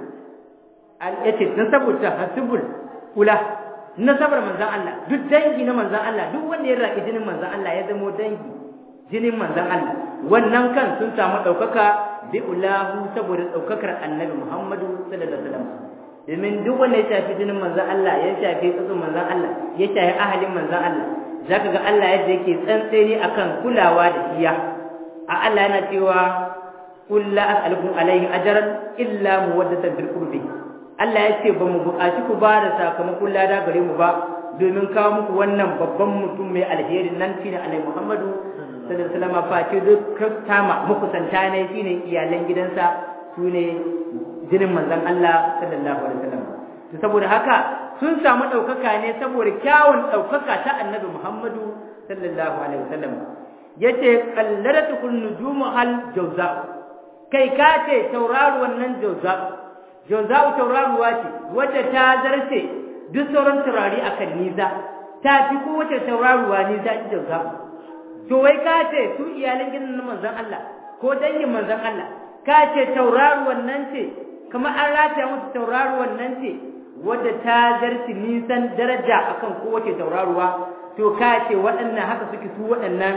al yake nasabu tahsibul ula nasabar manzan Allah duk dangi na manzan Allah duk wanda ya raki jinin manzan Allah ya zamo dangi jinin manzan Allah wannan kan sun samu ɗaukaka bi ulahu saboda ɗaukakar annabi Muhammadu sallallahu alaihi wasallam domin duk wanda ya shafi jinin manzan Allah ya shafi tsatsun manzan Allah ya shafi ahalin manzan Allah zaka ga Allah yadda yake tsantseni akan kulawa da iya a Allah yana cewa qul la as'alukum alayhi ajran illa muwaddatan bil qurbi Allah ya ce ba mu buƙaci ku ba da sakamakon lada gare mu ba domin kawo muku wannan babban mutum mai alherin nan shine Annabi Muhammadu sallallahu alaihi wasallam face duk tama muku santa ne shine iyalan gidansa sune jinin manzon Allah sallallahu alaihi wasallam to saboda haka sun samu ɗaukaka ne saboda kyawun ɗaukaka ta Annabi Muhammadu sallallahu alaihi wasallam yace qallalatu kun nujumu hal jawza kai ka ce tauraruwan nan jawza Joza'u tauraruwa ce wadda ta zarce duk sauran taurari a kan nisa ta fi kowace tauraruwa nisa ita Joza'u. To wai ka ce su iyalan gidan na manzon Allah ko dangin manzon Allah ka ce tauraruwan nan ce kamar an rataya musu tauraruwan nan ce wadda ta zarce nisan daraja akan kowace tauraruwa to ka ce waɗannan haka suke su waɗannan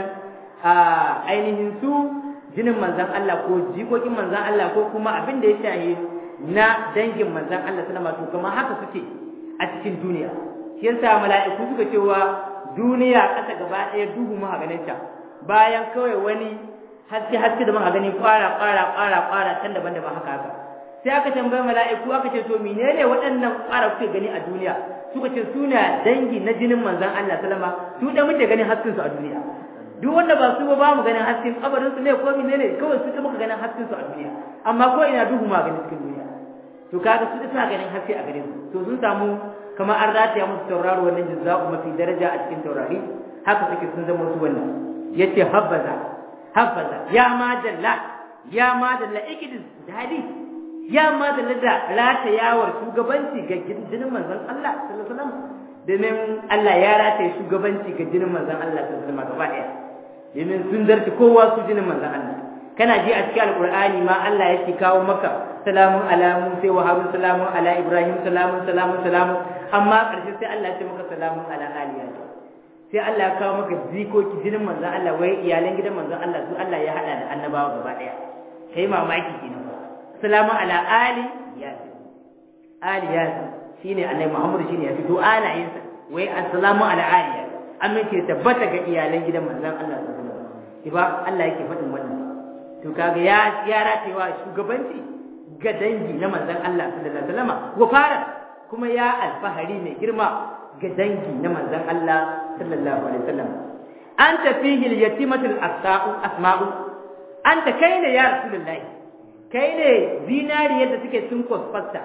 ainihin su jinin manzon Allah ko jikokin manzon Allah ko kuma abin da ya shahi na dangin manzan Allah sallama to kamar haka suke a cikin duniya shi yasa mala'iku suka cewa duniya ƙasa gaba ɗaya duhu mu ganin ta bayan kawai wani haske haske da muka gani kwara kwara kwara kwara can daban daban haka haka sai aka tambaye mala'iku aka ce to menene waɗannan kwara kuke gani a duniya suka ce suna dangi na jinin manzon Allah sallama su da muke ganin hasken su a duniya duk wanda ba su ba ba mu ganin hasken kabarin su ne ko menene kawai su da muka ganin hasken su a duniya amma ko ina duhu ma ganin cikin duniya to kaga su suna ganin haske a gare su to sun samu kamar an rataya musu tauraro wannan jazza'u mafi daraja a cikin taurari haka suke sun zama su wannan yace habbaza habbaza ya ma dalla ya ma dalla ikidin dadi ya ma dalla da ratayawar shugabanci ga jinin manzon Allah sallallahu alaihi wasallam domin Allah ya rataye shugabanci ga jinin manzon Allah sallallahu alaihi wasallam gaba daya domin sun zarci kowa su jinin manzon Allah kana ji a cikin alqur'ani ma Allah yake kawo maka salamun ala musa wa harun salamun ala ibrahim salamun salamun salamun amma karshe sai Allah ya ce maka salamun ala aliya sai Allah ya kawo maka zikoki jinin manzon Allah wai iyalan gidan manzon Allah su Allah ya hada da annabawa gaba daya kai mamaki kenan salamun ala ali yasin ali yasin shine annabi Muhammad shine ya fito ana yin sa wai assalamu ala ali yasin amince tabbata ga iyalan gidan manzon Allah sallallahu alaihi wasallam ba Allah yake faɗin wannan to kaga ya ya ratewa shugabanci ga dangi na manzon Allah sallallahu alaihi wasallam wa fara kuma ya alfahari mai girma ga dangi na manzon Allah sallallahu alaihi wasallam anta fihi al-yatimatul asma'u asma'u anta kaine ya rasulullahi kai ne zinariyar da suke sun kwasfata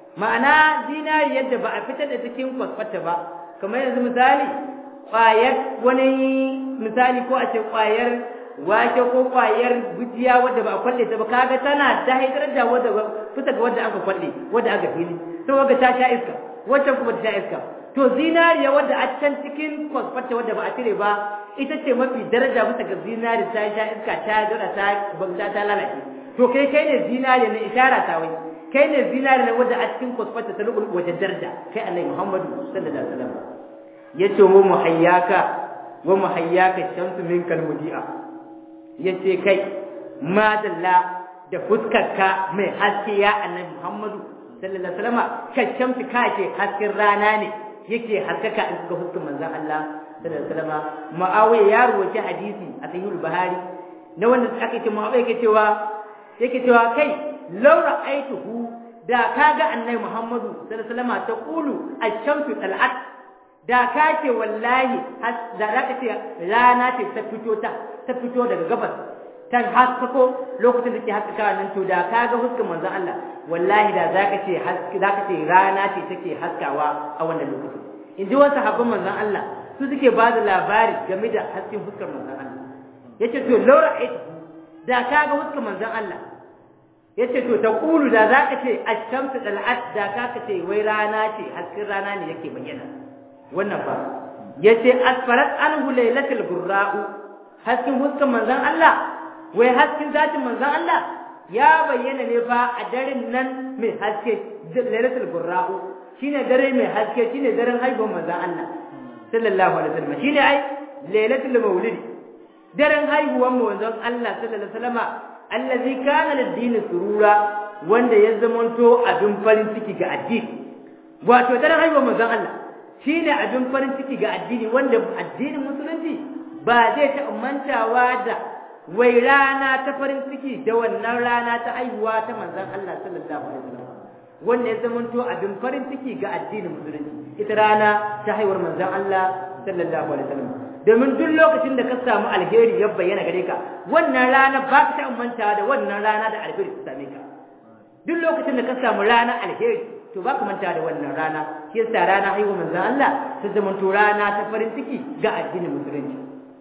ma'ana zinariyar da ba a fitar da cikin kwasfata ba kamar yanzu misali ƙwayar wani misali ko a ce ƙwayar wake ko ƙwayar gujiya wadda ba a kwalle ta ba kaga tana da haidar da wadda fita ga wadda aka kwalle wadda aka fili to wadda ta sha iska waccan kuma ta sha iska to zinariya wadda a can cikin kwasfata wadda ba a cire ba ita ce mafi daraja bisa ga zinari ta sha iska ta dora ta bauta ta lalace to kai kai ne zinari na ishara ta wai kai ne zinari na wadda a cikin kwasfata ta lubul wajen daraja kai annabi Muhammadu sallallahu alaihi wasallam yace wa muhayyaka wa muhayyaka shamsu minkal mudi'a yace kai madalla da fuskarka mai haske ya annabi Muhammadu sallallahu alaihi wasallam ka shamsu ka ce hasken rana ne yake haskaka in ga fuskar manzon Allah sallallahu alaihi wasallam Muawiya ya rawaita hadisi a sahihul Buhari na wanda aka ce Muawiya yake cewa yake cewa kai law ra'aituhu da kaga annabi Muhammadu sallallahu alaihi wasallam ta qulu ash-shamsu tal'at da kake wallahi da zaka ce rana ce ta fito ta ta fito daga gabas kan haskako lokacin da ke haskaka nan to da kaga huskar manzon Allah wallahi da zaka ce haske zaka ce rana ce take haskawa a wannan lokacin in ji wasu sahabban manzon Allah su suke ba da labari game da hasken fuskar manzon Allah yace to laura ait da kaga huskar manzon Allah yace to ta kulu da zaka ce ash-shamsu dal'at da kaka ce wai rana ce hasken rana ne yake bayyana wannan fa yace asfarat anhu laylatul burra'u hasken huskar manzon Allah wai hasken zatin manzon Allah ya bayyana ne fa a daren nan mai haske lailatul burra'u shine dare mai haske shine daren haihuwar manzon Allah sallallahu alaihi wasallam shine ai lailatul maulid daren haihuwar manzon Allah sallallahu alaihi wasallam allazi kana lid-din surura wanda ya zamanto abin farin ciki ga addini wato daren haihuwar manzon Allah shine abin farin ciki ga addini wanda addinin musulunci ba zai ta mantawa da wai rana ta farin ciki da wannan rana ta haihuwa ta manzon Allah sallallahu alaihi wasallam wanda ya zamanto abin farin ciki ga addinin musulunci ita rana ta haihuwar manzon Allah sallallahu alaihi wasallam domin duk lokacin da ka samu alheri ya bayyana gare ka wannan rana ba ka ta manta da wannan rana da alheri ta same ka duk lokacin da ka samu rana alheri to ba ka manta da wannan rana shi yasa rana haihuwar manzon Allah ta zamanto rana ta farin ciki ga addinin musulunci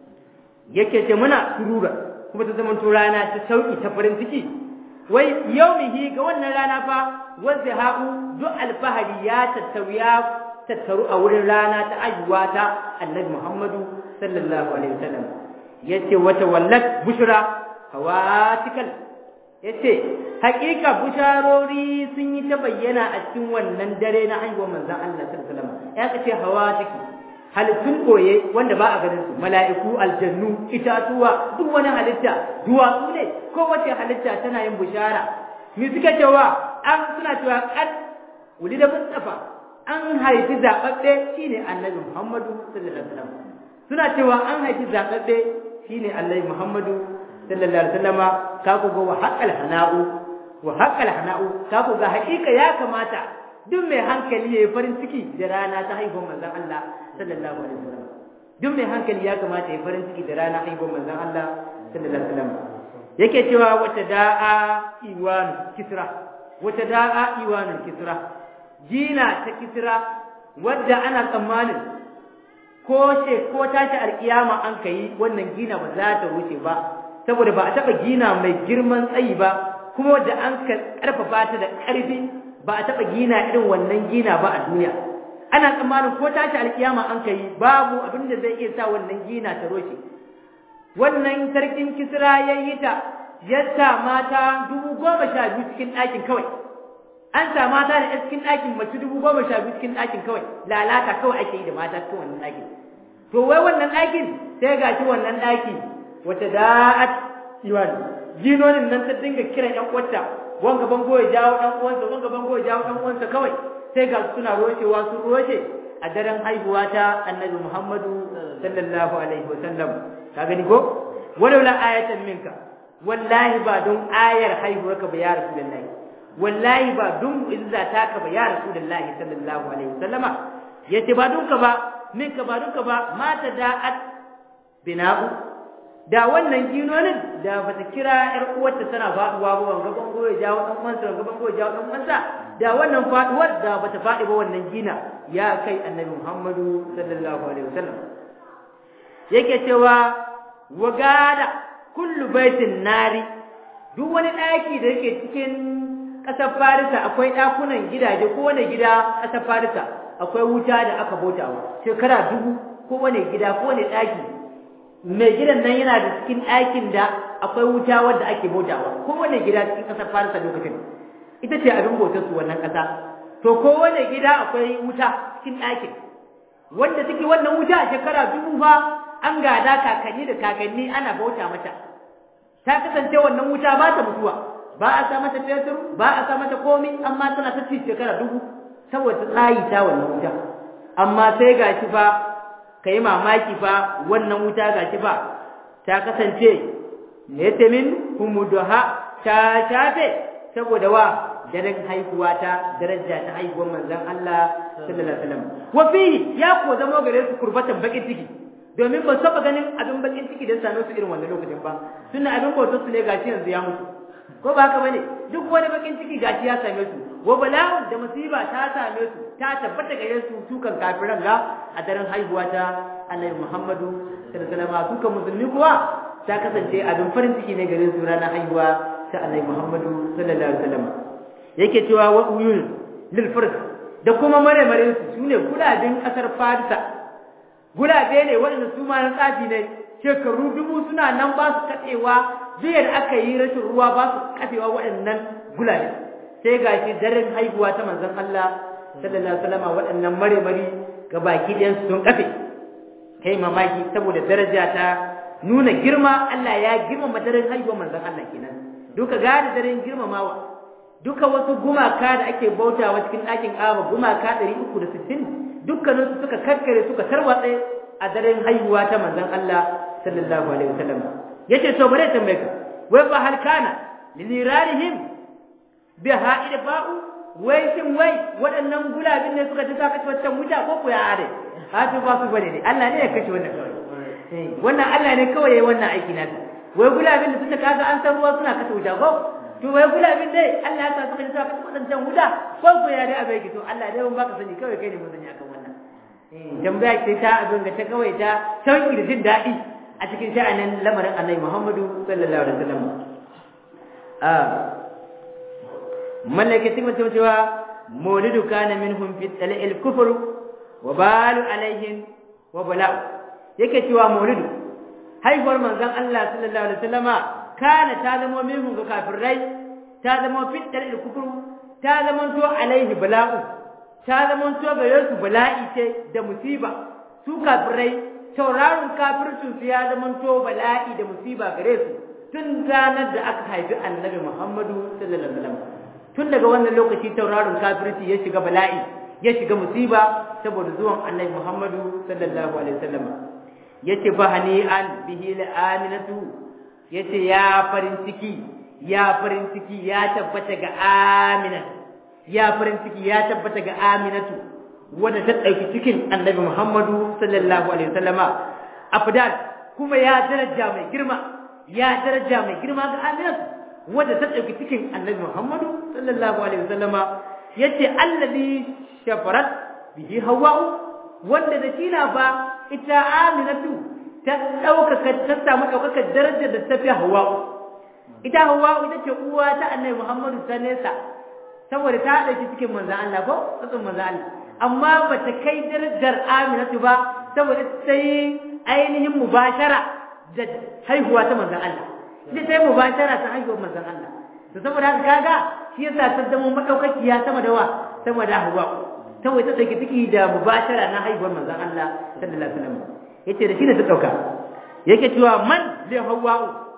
yake ce muna surura kuma ta zama rana ta sauki ta farin ciki wai yaumihi ga wannan rana fa wanda ha'u duk alfahari ya tattaru ya tattaru a wurin rana ta ayyuwa ta annabi Muhammadu sallallahu alaihi wasallam yace wata wallat bushra hawatikal yace hakika busharori sun yi ta bayyana a cikin wannan dare na haihuwar manzon Allah sallallahu alaihi wasallam ya kace hawatiki halittun koye wanda ba a ganin su mala'iku aljannu itatuwa duk wani halitta duwatsu ne ko wace halitta tana yin bushara me suka cewa an suna cewa kad da mustafa an haifi zababbe shine annabi muhammadu sallallahu alaihi wasallam suna cewa an haifi zababbe shine annabi muhammadu sallallahu alaihi wasallama ka ku ga wa haqqal hana'u wa haqqal hana'u ka ku ga hakika ya kamata duk mai hankali yayi farin ciki da rana ta haihuwar manzon Allah sallallahu alaihi wasallam duk mai hankali ya kamata yayi farin ciki da rana haihuwar manzon Allah sallallahu alaihi wasallam yake cewa wata da'a iwan kisra wata da'a iwanul kisra jina ta kisra wadda ana tsammanin ko ce ko tashi alkiyama an kai wannan gina ba za ta wuce ba saboda ba a taba gina mai girman tsayi ba kuma wadda an karfafa ta da karfi ba a taba gina irin wannan gina ba a duniya ana tsammanin ko tashi alkiyama an kai babu abin da zai iya sa wannan gina ta roshe wannan sarkin kisra ya yi ta ya sa mata dubu goma sha biyu cikin ɗakin kawai an sa mata da cikin ɗakin mace dubu goma sha biyu cikin ɗakin kawai lalata kawai ake yi da mata cikin wannan ɗakin to wai wannan ɗakin sai ga shi wannan ɗaki wata da'at iwan jinonin nan ta dinga kiran ƴan uwarta wanga bango ya jawo ɗan uwansa wanga bango ya jawo ɗan uwansa kawai sai ga suna roshewa sun roshe a daren haihuwa ta annabi Muhammadu sallallahu alaihi wa sallam ka gani ko walaula ayatan minka wallahi ba don ayar haihuwarka ba ya rasulullahi wallahi ba don izza taka ba ya rasulullahi sallallahu alaihi wasallama yace ba don ka ba minka ba don ka ba mata da'at bina'u da wannan ginonin da bata kira ƴar uwarta tana faduwa ba wanga bango ya jawo dan uwansa wanga bango ya jawo dan uwansa da wannan faduwar da bata fadi ba wannan gina ya kai annabi Muhammadu sallallahu alaihi wasallam yake cewa wagada kullu baitin nari duk wani daki da yake cikin ƙasar Farisa akwai ɗakunan gidaje ko wani gida ƙasar Farisa akwai wuta da aka bautawa shekara dubu ko wani gida ko wani ɗaki mai gidan nan yana da cikin ɗakin da akwai wuta wadda ake bautawa ko wani gida cikin ƙasar Farisa lokacin ita ce abin bautar su wannan ƙasa to ko wani gida akwai wuta cikin ɗakin wanda take wannan wuta a shekara dubu fa an gada kakanni da kakanni ana bauta mata ta kasance wannan wuta ba ta mutuwa ba a sa mata fetur ba a sa mata komai amma tana ta ci shekara dubu saboda tsayi ta wannan wuta amma sai gashi fa kai mamaki fa wannan wuta gashi fa ta kasance netamin humuduha ta shafe saboda wa daren haihuwa ta daraja ta haihuwar manzon Allah sallallahu alaihi wasallam wa fihi ya ko zama gare su kurbatan bakin ciki domin ba saba ganin abin bakin ciki da same su irin wannan lokacin ba tunda abin bautar su ne gashi yanzu ya mutu ko ba haka bane duk wani bakin ciki gashi ya same su wa bala'un da musiba ta same su ta tabbata gare su tukan kafiran ga a daren haihuwa ta Annabi Muhammadu sallallahu alaihi wasallam tukan musulmi kuwa ta kasance abin farin ciki ne gare su ranar haihuwa ta Annabi Muhammadu sallallahu alaihi wasallam yake cewa wa uyun lil furs da kuma mare mare su sune gulabin kasar Farisa gulabe ne waɗanda su ma na tsafi ne shekaru dubu suna nan ba su katsewa biyar aka yi rashin ruwa ba su kafewa waɗannan gulabe sai ga shi daren haihuwa ta manzon Allah sallallahu alaihi wasallam waɗannan mare-mari ga baki ɗayan sun kafe kai mamaki saboda daraja ta nuna girma Allah ya girmama daren haihuwar manzon Allah kenan duka gane daren girmamawa duka wasu gumaka da ake bautawa cikin ɗakin Ka'aba gumaka 360 dukkanin su suka karkare suka tarwatse a daren haihuwa ta manzon Allah sallallahu alaihi wasallam yace to bare tambaye ka wai fa hal kana lilirarihim bi ha'id ba'u wai shin wai waɗannan gulabin ne suka ta kashe wancan wuta ko ko ya are hatu ba su bane ne Allah ne ya kashe wannan kawai wannan Allah ne kawai yayi wannan aiki nasa wai gulabin da suka kaga an san ruwa suna kashe wuta ko to wai gulabin dai Allah ya sa suka ta kashe wancan wuta ko ko ya dai abai to Allah dai ban baka sani kawai kai ne mun sani akan wannan tambaya ce ta abin da ta kawai ta sauki da jin daɗi a cikin sha'anin lamarin annabi Muhammadu sallallahu alaihi wasallam ah mallaka cikin mutum cewa maulidu kana minhum fi talil kufr wa balu alaihim wa bala'u yake cewa maulidu haihuwar manzon Allah sallallahu alaihi wasallama kana ta zama minhum ga kafirai ta zama fi talil kufr ta zama to alaihi bala'u ta zama to gare su bala'i ce da musiba su kafirai tauraron kafircin su ya zama to bala'i da musiba gare su tun ranar da aka haifi annabi Muhammadu sallallahu alaihi wasallam tun daga wannan lokaci tauraron kafirci ya shiga bala'i ya shiga musiba saboda zuwan annabi Muhammadu sallallahu alaihi wasallam yace fa hani'an bihi al'aminatu yace ya farin ciki ya farin ciki ya tabbata ga Aminatu ya farin ciki ya tabbata ga Aminatu wanda ta ɗauki cikin Annabi Muhammadu sallallahu alaihi wasallama afdal kuma ya daraja mai girma ya daraja mai girma ga Aminatu wanda ta ɗauki cikin Annabi Muhammadu sallallahu alaihi wasallama yace allazi shafarat bihi hawa'u wanda da shi na ba ita Aminatu ta ɗaukaka ta samu ɗaukakar darajar da ta fi hawa'u ita hawa'u ita ce uwa ta Annabi Muhammadu ta nesa saboda ta haɗa shi cikin manzan Allah ko tsatsun manzan Allah amma ba ta kai darajar Aminatu ba saboda ta yi ainihin mubashara da haihuwa ta manzan Allah ita ta yi mubashara ta haihuwar manzan Allah to saboda haka kaga shi yasa ta zama madaukakiya sama da wa sama da Hawwa saboda ta dauki ciki da mubashara na haihuwar manzan Allah sallallahu alaihi wasallam yace da shi ne ta dauka yake cewa man li Hawwa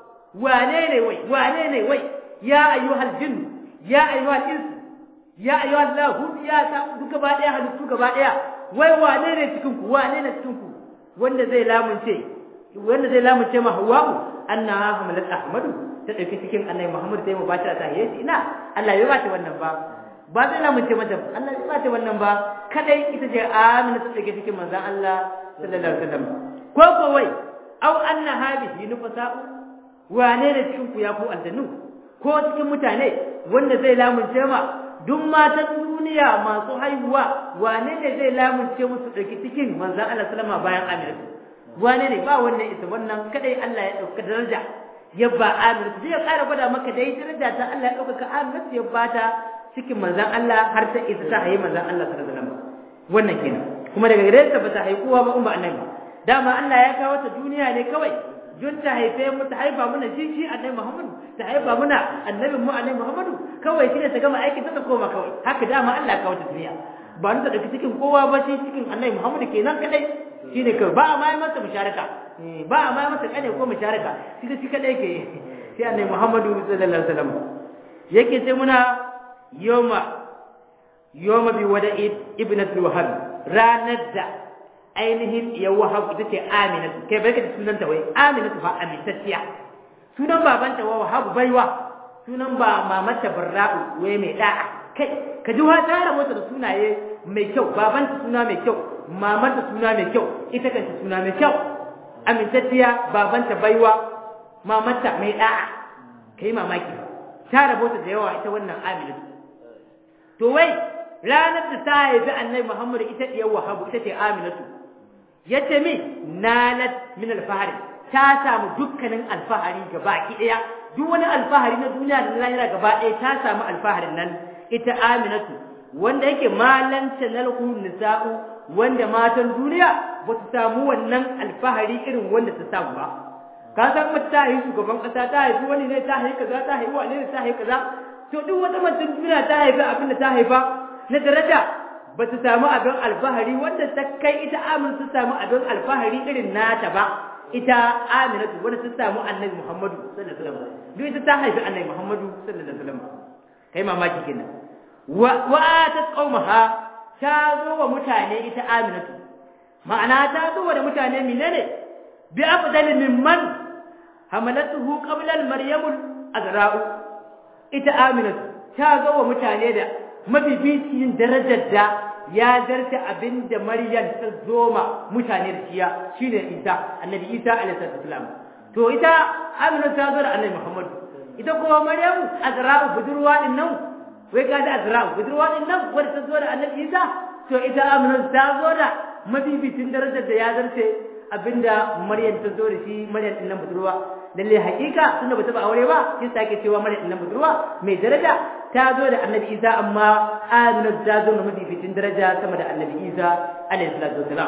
wane ne wai wane ne wai ya ayyuhal jinn ya ayyuhal ins ya ayyuhal lahu ya ta duka ba daya halittu gaba daya wai wane ne cikin ku wane ne cikin ku wanda zai lamunce wanda zai lamunce ma hawa'u annaha hamalat ahmadu ta dauki cikin annabi muhammad sai mu bata ta yayi ina Allah ya bata wannan ba ba zai lamunce mata Allah ya bata wannan ba kadai ita ce amina ta dauki cikin manzon Allah sallallahu alaihi wasallam ko ko wai au annaha bihi nufasa'u wane ne cikin ku ya ku aljannu ko cikin mutane wanda zai lamunce ma duk matan duniya masu haihuwa wane ne zai lamunce musu ɗauki cikin manzan Allah salama bayan Aminatu wane ne ba wannan isa wannan kadai Allah ya ɗauka daraja ya ba Aminatu zai ƙara gwada maka dai daraja ta Allah ya ɗaukaka Aminatu ya bata cikin manzan Allah har ta isa ta haihi manzan Allah sallallahu alaihi wasallam wannan kenan kuma daga gare ta ba ta haihu kowa ba in ba annabi dama Allah ya kawo ta duniya ne kawai don ta haife mu ta haifa muna shi shi annabi Muhammadu ta haifa muna annabi mu annabi Muhammadu kawai shi ne ta gama aikin ta ta koma kawai haka dama Allah kawo ta duniya ba ni ta dauki cikin kowa ba shi cikin annabi Muhammadu kenan kadai shine kawai ba a mai masa musharaka ba a mai masa kane ko musharaka shi da shi kadai ke sai annabi Muhammadu sallallahu alaihi wasallam yake sai muna yoma yoma bi wada'i ibnatul wahab ranar da ainihin ya wahab ita ce aminatu kai bai ka sunan ta wai aminatu fa amintacciya sunan babanta wa wahab baiwa sunan ba mamata barra'u wai mai da'a kai ka ji wa ta rabota da sunaye mai kyau babanta suna mai kyau mamanta suna mai kyau ita kanta suna mai kyau amintacciya babanta baiwa mamata mai da'a kai mamaki ta rabota da yawa ita wannan aminatu to wai ranar da ta haifi annabi Muhammad ita diyar wahabu ita ce aminatu yace min nalat min alfahari ta samu dukkanin alfahari gaba ki daya duk wani alfahari na duniya da lahira gaba daya ta samu alfaharin nan ita aminatu wanda yake malanta nalhu nisa'u wanda matan duniya ba su samu wannan alfahari irin wanda ta samu ba ka san mace ta haifi shugaban kasa ta haifi wani ne ta haifi kaza ta haifi wani ne ta haifi kaza to duk wata mace duniya ta haifi abin da ta haifa na daraja ba ta samu abin alfahari wanda ta kai ita amin ta samu abin alfahari irin nata ba ita aminatu wanda ta samu annabi muhammadu sallallahu alaihi wasallam duk ita ta haifi annabi muhammadu sallallahu alaihi wasallam kai mamaki kenan wa wa atat qaumaha ta zo wa mutane ita aminatu ma'ana ta zo wa da mutane menene bi afdal mimman hamalatuhu qabla al-maryam azra'u ita aminatu ta zo wa mutane da mafificin darajar da ya zarta abin da Maryam ta zoma mutane da shiya shine Isa annabi Isa alaihi salam to ita Amina ta zo da annabi Muhammad ita kuma Maryam Azra'u budurwa din nan wai ga da Azra'u budurwa din nan wanda ta zo da annabi Isa to ita Amina ta zo da mafificin darajar da ya zarta abinda Maryam ta zo da shi Maryam din nan budurwa lalle hakika tunda bata ba aure ba sai sake cewa Maryam din nan budurwa mai daraja ta zo da annabi isa amma amina ta zo da mafificin daraja sama da annabi isa alayhi salatu wasalam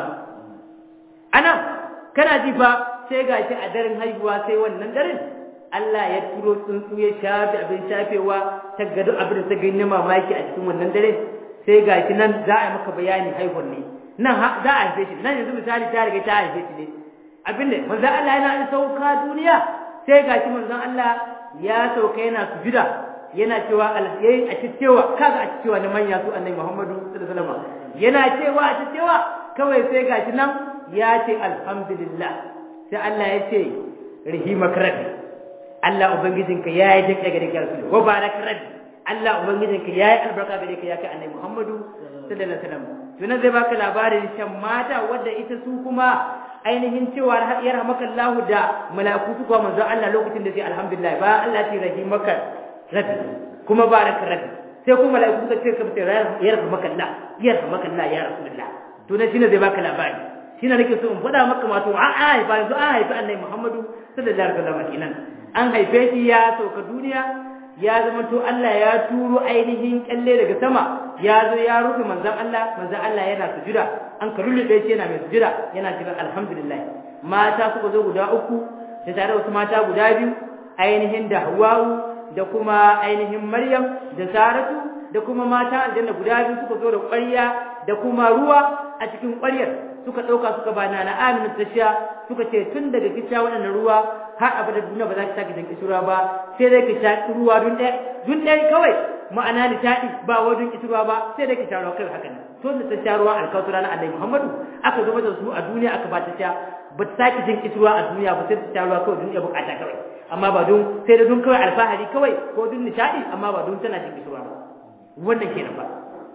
anan kana ji fa sai gashi a daren haihuwa sai wannan daren Allah ya turo tsuntsu ya shafe abin shafewa ta gado abin da ta gani na mamaki a cikin wannan dare sai gashi nan za a yi maka bayani haihuwar ne nan za a haife shi nan yanzu misali ta riga ta haife shi ne abin da manzon Allah yana sauka duniya sai gashi manzon Allah ya sauka yana sujuda yana cewa alheri a cewa kaga a cewa na manya su annabi Muhammadu sallallahu alaihi wasallam yana cewa a cewa kawai sai gashi nan ya ce alhamdulillah sai Allah ya ce rahimak rabbi Allah ubangijinka yayi jinka gare ka rasul wa baraka rabbi Allah ubangijinka yayi albarka gare ka ya kai annabi Muhammadu sallallahu alaihi wasallam tunan zai baka labarin shan mata wadda ita su kuma ainihin cewa ya rahmakallahu da mala'iku su kuma manzo Allah lokacin da sai alhamdulillah ba Allah ya rahimaka rabbi kuma baraka rabbi sai kuma mala'iku suka ce kamar ya rahmakallah ya rahmakallah ya rasulullah tunan shine zai baka labari shine nake so in faɗa maka wato an haifa yanzu an haifi annabi Muhammadu sallallahu alaihi wasallam kenan an haife shi ya sauka duniya ya zama to Allah ya turo ainihin kalle daga sama ya zo ya rufe manzon Allah manzon Allah yana sujuda an ka rullube shi yana mai sujuda yana cewa alhamdulillah mata suka zo guda uku da tare wasu mata guda biyu ainihin da Hawwa'u da kuma ainihin Maryam da Saratu da kuma mata aljanna guda biyu suka zo da ƙwarya da kuma ruwa a cikin ƙwaryar suka ɗauka suka ba na Amina ta sha suka ce tun daga kisha waɗannan ruwa har abada duniya ba za ki sake jan kishirwa ba sai dai ki sha ruwa dun ɗaya dun ɗaya kawai ma'ana nishaɗi ba wa dun kishirwa ba sai dai ki sha ruwa kai haka nan to da ta sha ruwa alkautura na Annabi Muhammadu aka zo da su a duniya aka ba ta sha ba ta sake jin kishirwa a duniya ba sai ta sha ruwa kawai dun ya bukata kawai amma ba dun sai da dun kawai alfahari kawai ko dun nishaɗi amma ba dun tana jin kishirwa ba wannan kenan ba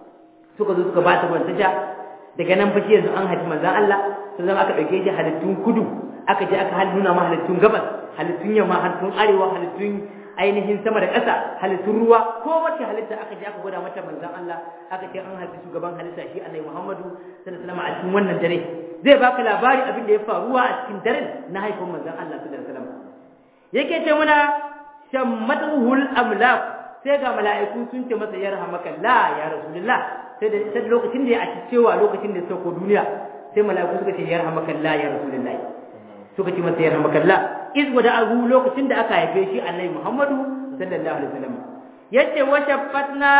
suka zo suka ba ta ruwan ta sha daga nan fashi yanzu an haifi manzan Allah sun zama aka ɗauke shi halittun kudu aka je aka nuna ma halittun gabas halittun yamma halittun arewa halittun ainihin sama da ƙasa halittun ruwa ko wacce halitta aka je aka gwada mata manzan Allah aka ce an haifi shugaban halitta shi Annabi Muhammadu sallallahu alaihi wasallam a cikin wannan dare zai baka labari abin da ya faruwa a cikin daren na haifin manzan Allah sallallahu alaihi wasallam yake ce muna shammatuhul amlak sai ga mala'iku sun ce masa yarhamaka la ya rasulullah sai da sai lokacin da ya ci cewa lokacin da ya sauko duniya sai mala'iku suka ce yarhamaka Allah ya rasulullahi suka ce masa yarhamaka Allah iz wada ahu lokacin da aka haife shi annabi Muhammadu sallallahu alaihi wasallam yace wa shaffatna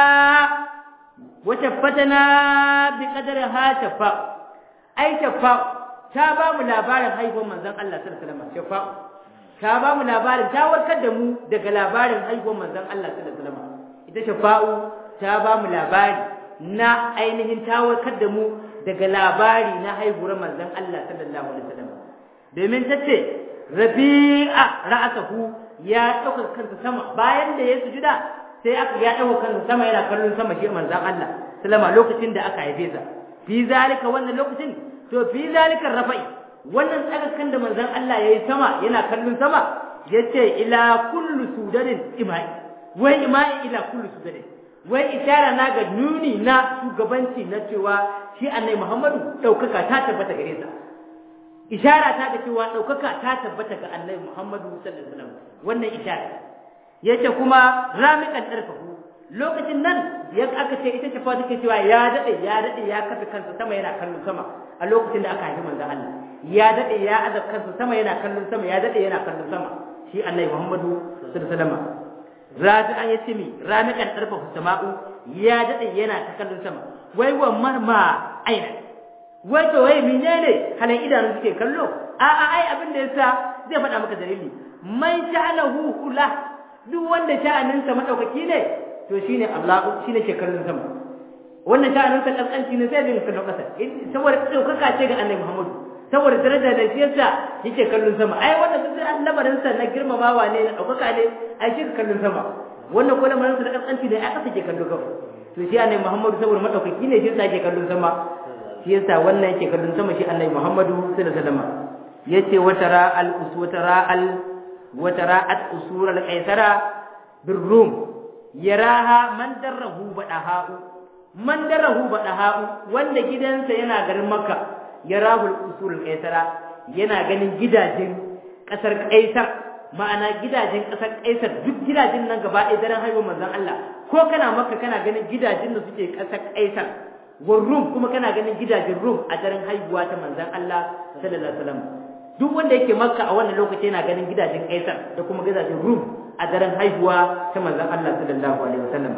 wa shaffatna bi qadri ha shafa ai shafa ta ba mu labarin haihuwar manzon Allah sallallahu alaihi wasallam shafa ta ba mu labarin ta warkar da mu daga labarin haihuwar manzon Allah sallallahu alaihi wasallam ita shafa'u ta ba mu labari na ainihin tawarkar da mu daga labari na haihuwar manzon Allah sallallahu alaihi wasallam domin tace rabi'a ra'atuhu ya dauka kansa sama bayan da ya sujuda sai aka ya dauka kansa sama yana kallon sama shi manzon Allah sallama lokacin da aka haife sa fi zalika wannan lokacin to fi zalika rafa'i wannan tsagakan da manzon Allah yayi sama yana kallon sama yace ila kullu sudarin imai wai imai ila kullu sudarin wai ishara na ga nuni na shugabanci na cewa shi annabi Muhammadu daukaka ta tabbata gare sa ishara ta ga cewa daukaka ta tabbata ga annabi Muhammadu sallallahu alaihi wasallam wannan ishara yace kuma ramiqan darfahu lokacin nan ya aka ce ita ce fa take cewa ya dade ya dade ya kafa kansa sama yana kallon sama a lokacin da aka haifi manzon Allah ya dade ya azab kansa sama yana kallon sama ya dade yana kallon sama shi annabi Muhammadu sallallahu alaihi wasallam rafi an yace mi ramiqan darfahu sama'u ya dade yana ta kallon sama wai wa marma aina wai to wai menene halan idanu suke kallo a a ai abin da yasa zai faɗa maka dalili man sha'alahu ula duk wanda sha'aninsa madaukaki ne to shine Allah shine ke kallon sama wannan sha'aninsa kaskanci ne sai zai kallon kasa saboda daukaka ce ga Annabi Muhammad saboda daraja da siyasa yake kallon sama ai wannan duk lamarin sa na girmamawa ne na daukaka ne ai shi kallon sama wannan ko lamarin sa na kaskanci ne ai kasa ke kallo kafa to shi Annabi Muhammad saboda madaukaki ne shi yasa yake kallon sama shi yasa wannan yake kallon sama shi Annabi Muhammadu sallallahu alaihi wasallam yace watara al uswatara al watara at usur al qaisara birrum yaraha man darrahu badaha'u man darrahu badaha'u wanda gidansa yana garin makka yarahu al usur al qaisara yana ganin gidajen kasar kaisar ma'ana gidajen kasar kaisar duk gidajen nan gaba ɗaya daren haihuwar manzon Allah ko kana makka kana ganin gidajen da suke kasar kaisar wa rum kuma kana ganin gidajen rum a daren haihuwa ta manzon Allah sallallahu alaihi wasallam duk wanda yake makka a wannan lokaci yana ganin gidajen kaisar da kuma gidajen rum a daren haihuwa ta manzon Allah sallallahu alaihi wasallam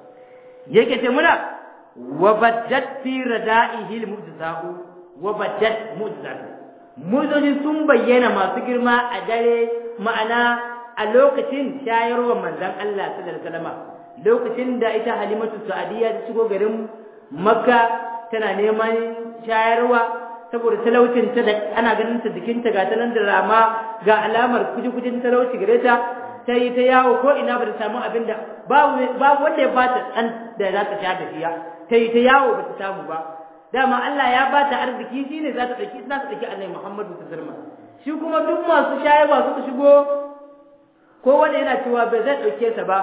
yake ce muna wa baddat fi rada'ihi al-mu'jizatu wa baddat mu'jizatu mu'jizoji sun bayyana masu girma a dare ma'ana a lokacin shayarwar manzon Allah sallallahu alaihi wasallam lokacin da ita Halimatu Sa'adiyya ta shigo garin Makka tana neman shayarwa saboda talaucin ta da ana ganin ta jikinta ga ta nan da rama ga alamar kuji-kujin talauci gare ta ta yi ta yawo ko ina ba ta samu abin da babu wanda ya ba ta ɗan da za ta sha da shiya ta yi ta yawo ba ta samu ba dama Allah ya ba ta arziki shi ne za ta ɗauki za ta ɗauki annabi Muhammadu ta zirma shi kuma duk masu shayarwa suka shigo ko wanda yana cewa ba zai ɗauke ta ba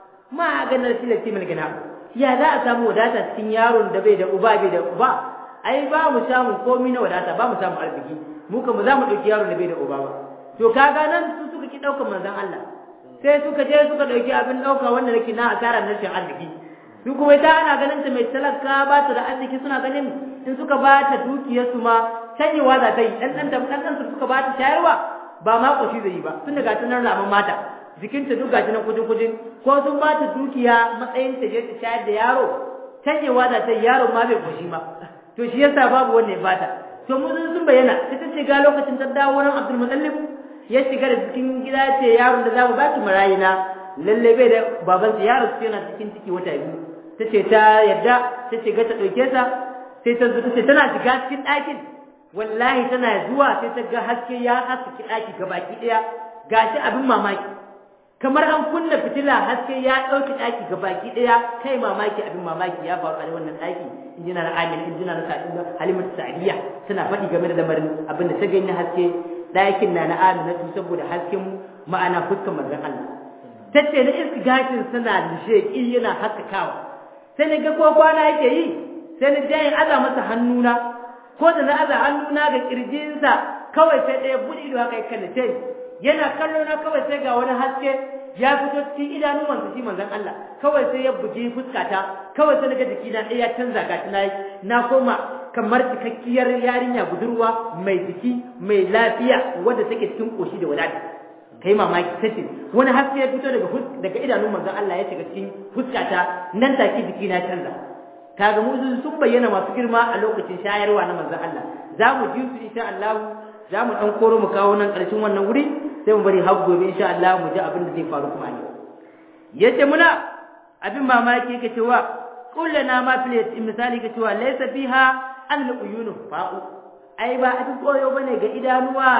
ma ganar filati mil gina ya za a samu wadata cikin yaron da bai da uba bai da uba ai ba mu samu komai na wadata ba mu samu arziki mu kuma za mu ɗauki yaron da bai da uba ba to kaga nan su suka ki ɗaukar manzon Allah sai suka je suka ɗauki abin ɗauka wanda nake na asarar rashin arziki su kuma ita ana ganin ta mai talaka ba ta da arziki suna ganin in suka ba ta dukiyarsu ma canyewa za ta yi ɗan ɗan ɗan ɗan suka ba ta shayarwa ba ma ƙoshi zai yi ba tun daga tunan ramin mata jikinta duk gashi nan kujin kujin ko sun ba ta dukiya matsayin ta je ta shayar da yaro canyewa za ta yi yaro ma bai ƙoshi ma to shi yasa babu wanda ya bata to mu sun bayyana ita ce ga lokacin ta dawo wurin Abdul Muttalib ya shiga da cikin gida ce yaron da za mu baki marayina lalle bai da babansa yaro su yana cikin ciki wata biyu ta ce ta yadda ta shiga ta ɗauke ta sai ta zo ce tana shiga cikin ɗakin wallahi tana zuwa sai ta ga haske ya haske ɗaki ga baki ɗaya gashi abin mamaki kamar an kunna fitila haske ya ɗauki ɗaki ga baki ɗaya kai mamaki abin mamaki ya faru a wannan ɗaki injina na amin injina na halimatu sa'adiyya tana faɗi game da lamarin abin da ta gani haske ɗakin na na aminatu saboda hasken ma'ana fuskar manzon Allah tace na iska gashin suna sheƙi yana haskakawa sai na ga ko kwana yake yi sai na jayin aza masa hannuna ko da na aza hannuna ga kirjinsa kawai sai ɗaya buɗe ido haka ya kallace yana kallo na kawai sai ga wani haske ya fito cikin idanuwansa shi manzon Allah kawai sai ya bugi fuskata kawai sai naga jikina ɗaya ya canza ga na na koma kamar cikakkiyar yarinya budurwa mai jiki mai lafiya wadda take cikin koshi da wadata kai mamaki tace wani haske ya fito daga daga idanun manzon Allah ya shiga cikin fuskata nan take jikina ya canza kaga mu sun bayyana masu girma a lokacin shayarwa na manzon Allah za mu ji su insha Allah za mu ɗan koro mu kawo nan ƙarshen wannan wuri sai mu bari har gobe insha Allah mu ji abin da zai faru kuma ne yace muna abin mamaki yake cewa kullana ma fil misali yake cewa laysa fiha an uyunu fa'u ai ba abin koyo bane ga idanuwa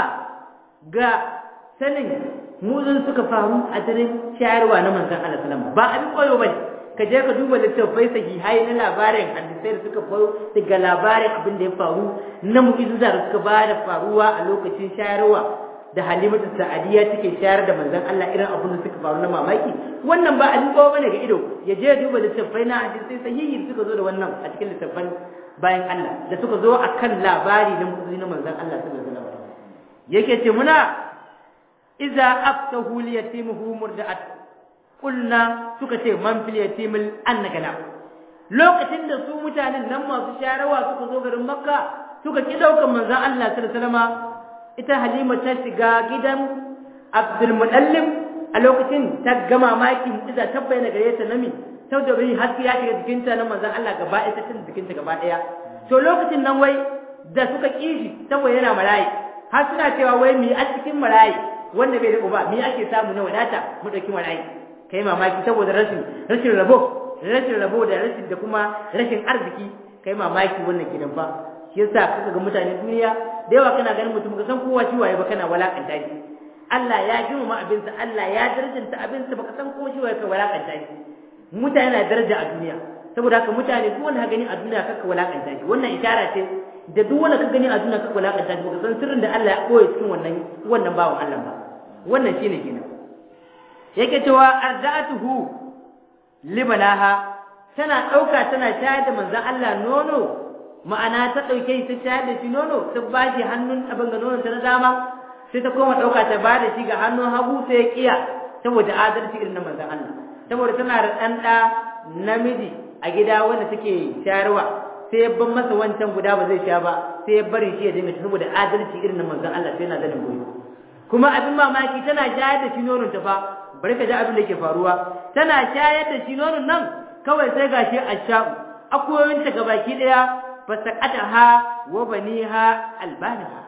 ga sanin muzun suka faru a daren shayarwa na manzon Allah sallallahu ba abin koyo bane ka je ka duba littattafai sahihai na labarin hadisai da suka faru daga labarin abin da ya faru na mu'jiza da suka ba da faruwa a lokacin shayarwa da Halimatu Sa'adiya take shayar da manzon Allah irin abin da suka faru na mamaki wannan ba abin kowa bane ga ido ya je duba littattafai na hadisai sahihi suka zo da wannan a cikin littattafan bayan Allah da suka zo akan labari na mu'jiza na manzon Allah sallallahu alaihi wasallam yake ce muna iza aftahu li yatimuhu murda'at kulna suka ce man fil yatimil annaka na lokacin da su mutanen nan masu sharawa suka zo garin makka suka ki daukan manzon Allah sallallahu alaihi wasallam ita halima ta shiga gidan abdul mudallim a lokacin ta ga mamaki mu'jiza ta bayyana gare ta nami sau da bai haske ya shiga jikinta na manzon Allah gaba ɗaya ta cikin jikinta gaba ɗaya to lokacin nan wai da suka kishi saboda yana marayi har suna cewa wai mi a cikin marayi wanda bai da uba mi ake samu na wadata mu dauki marayi kai mamaki saboda rashin rashin rabo rashin rabo da rashin da kuma rashin arziki kai mamaki wannan gidan fa shi yasa kaga ga mutane duniya da yawa kana ganin mutum ka san kowa shi waye ba kana walakanta shi Allah ya girmama abinsa Allah ya darajanta abinsa baka san kowa shi waye ka walakanta shi mutane na daraja a duniya saboda haka mutane duk wanda ka gani a duniya kaka walakanta shi wannan ishara ce da duk wanda ka gani a duniya kaka walakanta shi baka san sirrin da Allah ya koya cikin wannan wannan bawon Allah ba wannan shine kenan yake cewa arda'atuhu libanaha tana dauka tana shayar da manzon Allah nono ma'ana ta dauke ta shayar da shi nono ta bashi hannun abin ga nonon ta na dama sai ta koma dauka ta bada shi ga hannun hagu sai ya kiya saboda adalci irin na manzon Allah saboda tana da dan da namiji a gida wanda take shayarwa sai ya ban masa wancan guda ba zai sha ba sai ya bari shi ya dinga saboda adalci irin na manzon Allah sai yana da goyo kuma abin mamaki tana shayar da shi nonon ta fa bari ka ji abin da yake faruwa tana shayar da shi nonon nan kawai sai gashi a sha'u akuyoyin ta gabaki daya fasaqataha wa baniha albanaha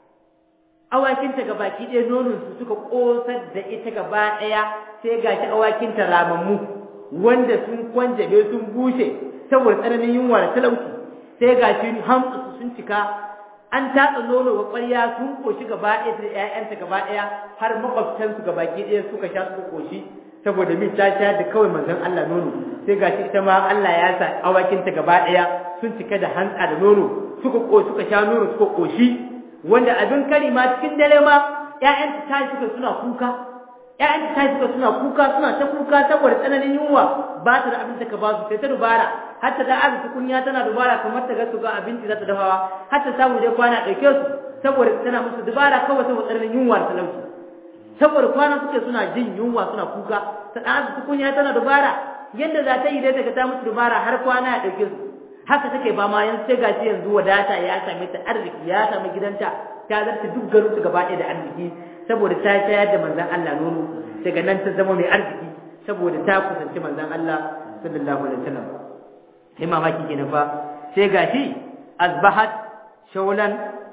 awakin ta gabaki daya nonon su suka kosar da ita gaba daya sai gashi awakin ta ramammu wanda sun kwanjabe sun bushe saboda tsananin yunwa da talauci sai gashi hamsu sun cika an tatsa nono wa ƙwarya sun koshi gaba ɗaya da ƴaƴanta gaba ɗaya har makwabtansu gaba ɗaya suka sha suka koshi saboda min ta sha da kawai manzon Allah nono sai gashi ita ma Allah ya sa awakinta gaba ɗaya sun cika da hantsa da nono suka ko suka sha nono suka koshi wanda abin kari ma cikin dare ma ƴaƴanta ta suka suna kuka ƴaƴanta ta suka suna kuka suna ta kuka saboda tsananin yunwa ba ta da abin da ka ba su sai ta dubara har ta da arziki kunya tana dubara kamar ta ga su ga abinci za ta dafawa har ta samu dai kwana ɗauke su saboda tana musu dubara kawai saboda tsananin yunwa da talauci saboda kwana suke suna jin yunwa suna kuka ta da arziki kunya tana dubara yadda za ta yi dai daga ta musu dubara har kwana ya ɗauke su haka take ba ma yan sai gashi yanzu wadata ya same ta arziki ya sami gidanta ta zarta duk garin su gaba ɗaya da arziki saboda ta shayar da manzon Allah nono daga nan ta zama mai arziki saboda ta kusanci manzon Allah sallallahu alaihi wasallam sai mamaki kenan fa sai gashi azbahat shawlan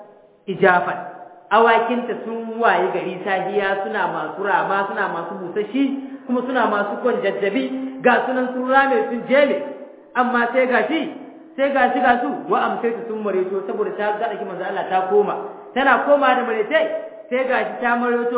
ijafan awakinta sun waye gari sahiya suna masu rama suna masu busashi kuma suna masu kwan jajjabi ga sunan sun rame sun jele amma sai gashi sai gashi ga su wa amsaitu sun mareto saboda ta ga dake manzo Allah ta koma tana koma da marete sai gashi ta mareto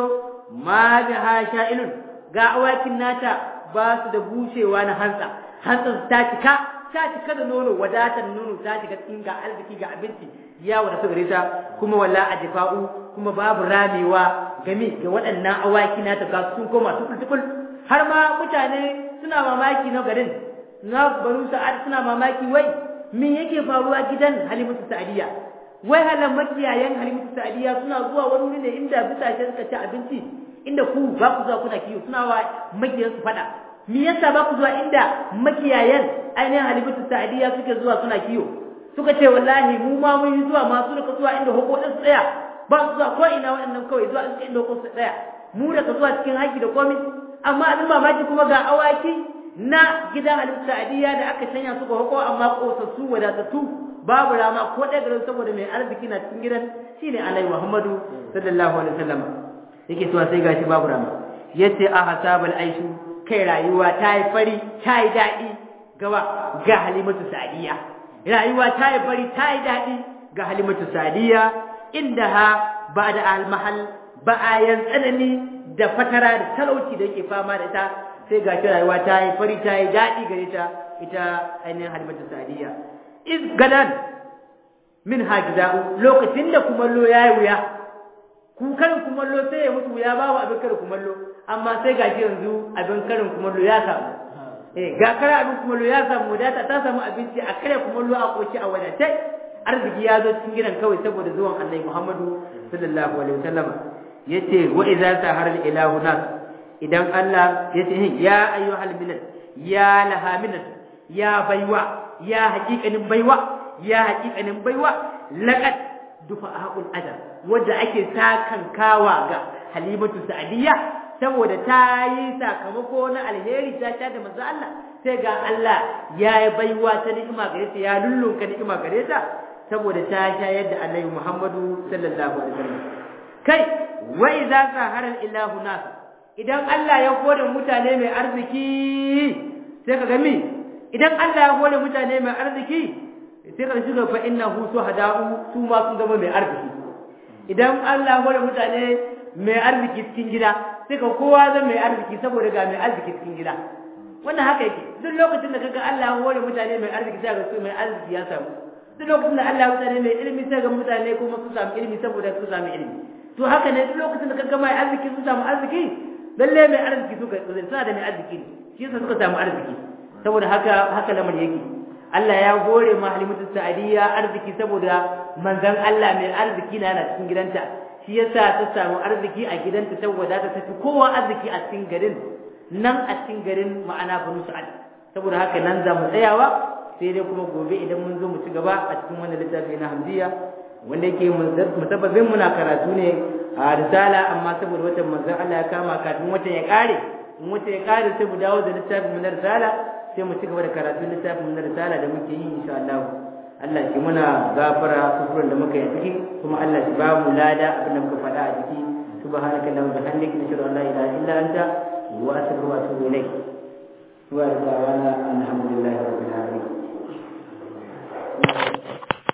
ma bi hasha'ilun ga awakin nata ba su da bushewa na hantsa hantsa ta cika ta cika da nono wadatar nono ta cika cikin ga arziki ga abinci ya wadata gare ta kuma walla ajfa'u kuma babu ramewa game ga waɗannan awaki nata ga sun koma tukul har ma mutane suna mamaki na garin na banu sa'ad suna mamaki wai me yake faruwa gidan halimatu sa'adiya wai halan makiyayan halimatu sa'adiya suna zuwa wani wuri ne inda bisashen suka ci abinci inda ku ba ku zuwa kuna kiyo suna wa makiyan su fada me yasa ba ku zuwa inda makiyayan ainihin halimatu sa'adiya suke zuwa suna kiyo suka ce wallahi mu ma mun yi zuwa masu da zuwa inda hukumin su tsaya ba su zuwa ko ina waɗannan kawai zuwa inda hukumin su tsaya mu da ka zuwa cikin haƙi da komai amma abin mamaki kuma ga awaki na gidan Alim Sa'adiyya da aka shanya su ga hako amma kosassu wadatattu babu rama ko ɗaya garin saboda mai arziki na cikin gidan shine Annabi Muhammadu sallallahu alaihi wasallam yake cewa sai gashi babu rama yace a hasabal aishu kai rayuwa ta yi fari ta yi daɗi gawa ga Halimatu Sa'adiyya rayuwa ta yi fari ta yi daɗi ga Halimatu Sa'adiyya inda ha ba da almahal ba'ayan tsanani da fatara da talauci da yake fama da ita sai ga shi rayuwa ta yi fari ta yi daɗi gare ta ita ainihin halimatu sadiya iz gadan min hajida'u lokacin da kumallo ya yi wuya ku karin kumallo sai ya mutu wuya babu abin karin kumallo amma sai ga shi yanzu abin karin kumallo ya samu eh ga kare abin kumallo ya samu wadata ta samu abinci a kare kumallo a koshi a wadatai arziki ya zo cikin gidan kawai saboda zuwan annabi Muhammadu sallallahu alaihi wasallam yace wa idza sahara ilahu nas idan Allah ya ce ya ayyuhal milal ya laha milal ya baiwa ya haƙiƙanin baiwa ya haƙiƙanin baiwa laqad dufa aqul adab wanda ake sakan kawa ga halimatu sa'diya saboda ta yi sakamako na alheri ta ta da manzo Allah sai ga Allah ya yi baiwa ta ni'ima gare ta ya lullunka ni'ima gare ta saboda ta shayar da Annabi Muhammadu sallallahu alaihi wasallam kai wa idza sahara ilahu nas idan Allah ya kore mutane mai arziki sai ka gami idan Allah ya kore mutane mai arziki sai ka shiga fa innahu suhada'u su ma sun zama mai arziki idan Allah ya kore mutane mai arziki cikin gida sai ka kowa zama mai arziki saboda ga mai arziki cikin gida wannan haka yake duk lokacin da kaga Allah ya kore mutane mai arziki sai ga su mai arziki ya samu duk lokacin da Allah ya mutane mai ilimi sai ga mutane kuma su samu ilimi saboda su samu ilimi to haka ne duk lokacin da kaga mai arziki su samu arziki lalle mai arziki suka suna da mai arziki ne shi yasa suka samu arziki saboda haka haka lamarin yake Allah ya hore ma Halimatu Sa'adiyya arziki saboda manzon Allah mai arziki na cikin gidanta shi yasa ta samu arziki a gidanta saboda ta tafi kowa arziki a cikin garin nan a cikin garin ma'ana Banu Sa'ad saboda haka nan za mu tsayawa sai dai kuma gobe idan mun zo mu ci gaba a cikin wannan littafi na Hamziya wanda yake musabbabin muna karatu ne a risala amma saboda watan manzon Allah ya kama kafin watan ya kare in watan ya kare sai mu dawo da littafin mu na risala sai mu ci gaba da karatun littafin mu na risala da muke yi insha Allah Allah shi muna gafara kufurin da muka yi ciki kuma Allah shi ba mu lada abin da muka faɗa a ciki subhanaka allahumma bihamdika nashhadu an la ilaha illa anta wa astaghfiruka wa atubu ilayk wa da'wana alhamdulillahi rabbil alamin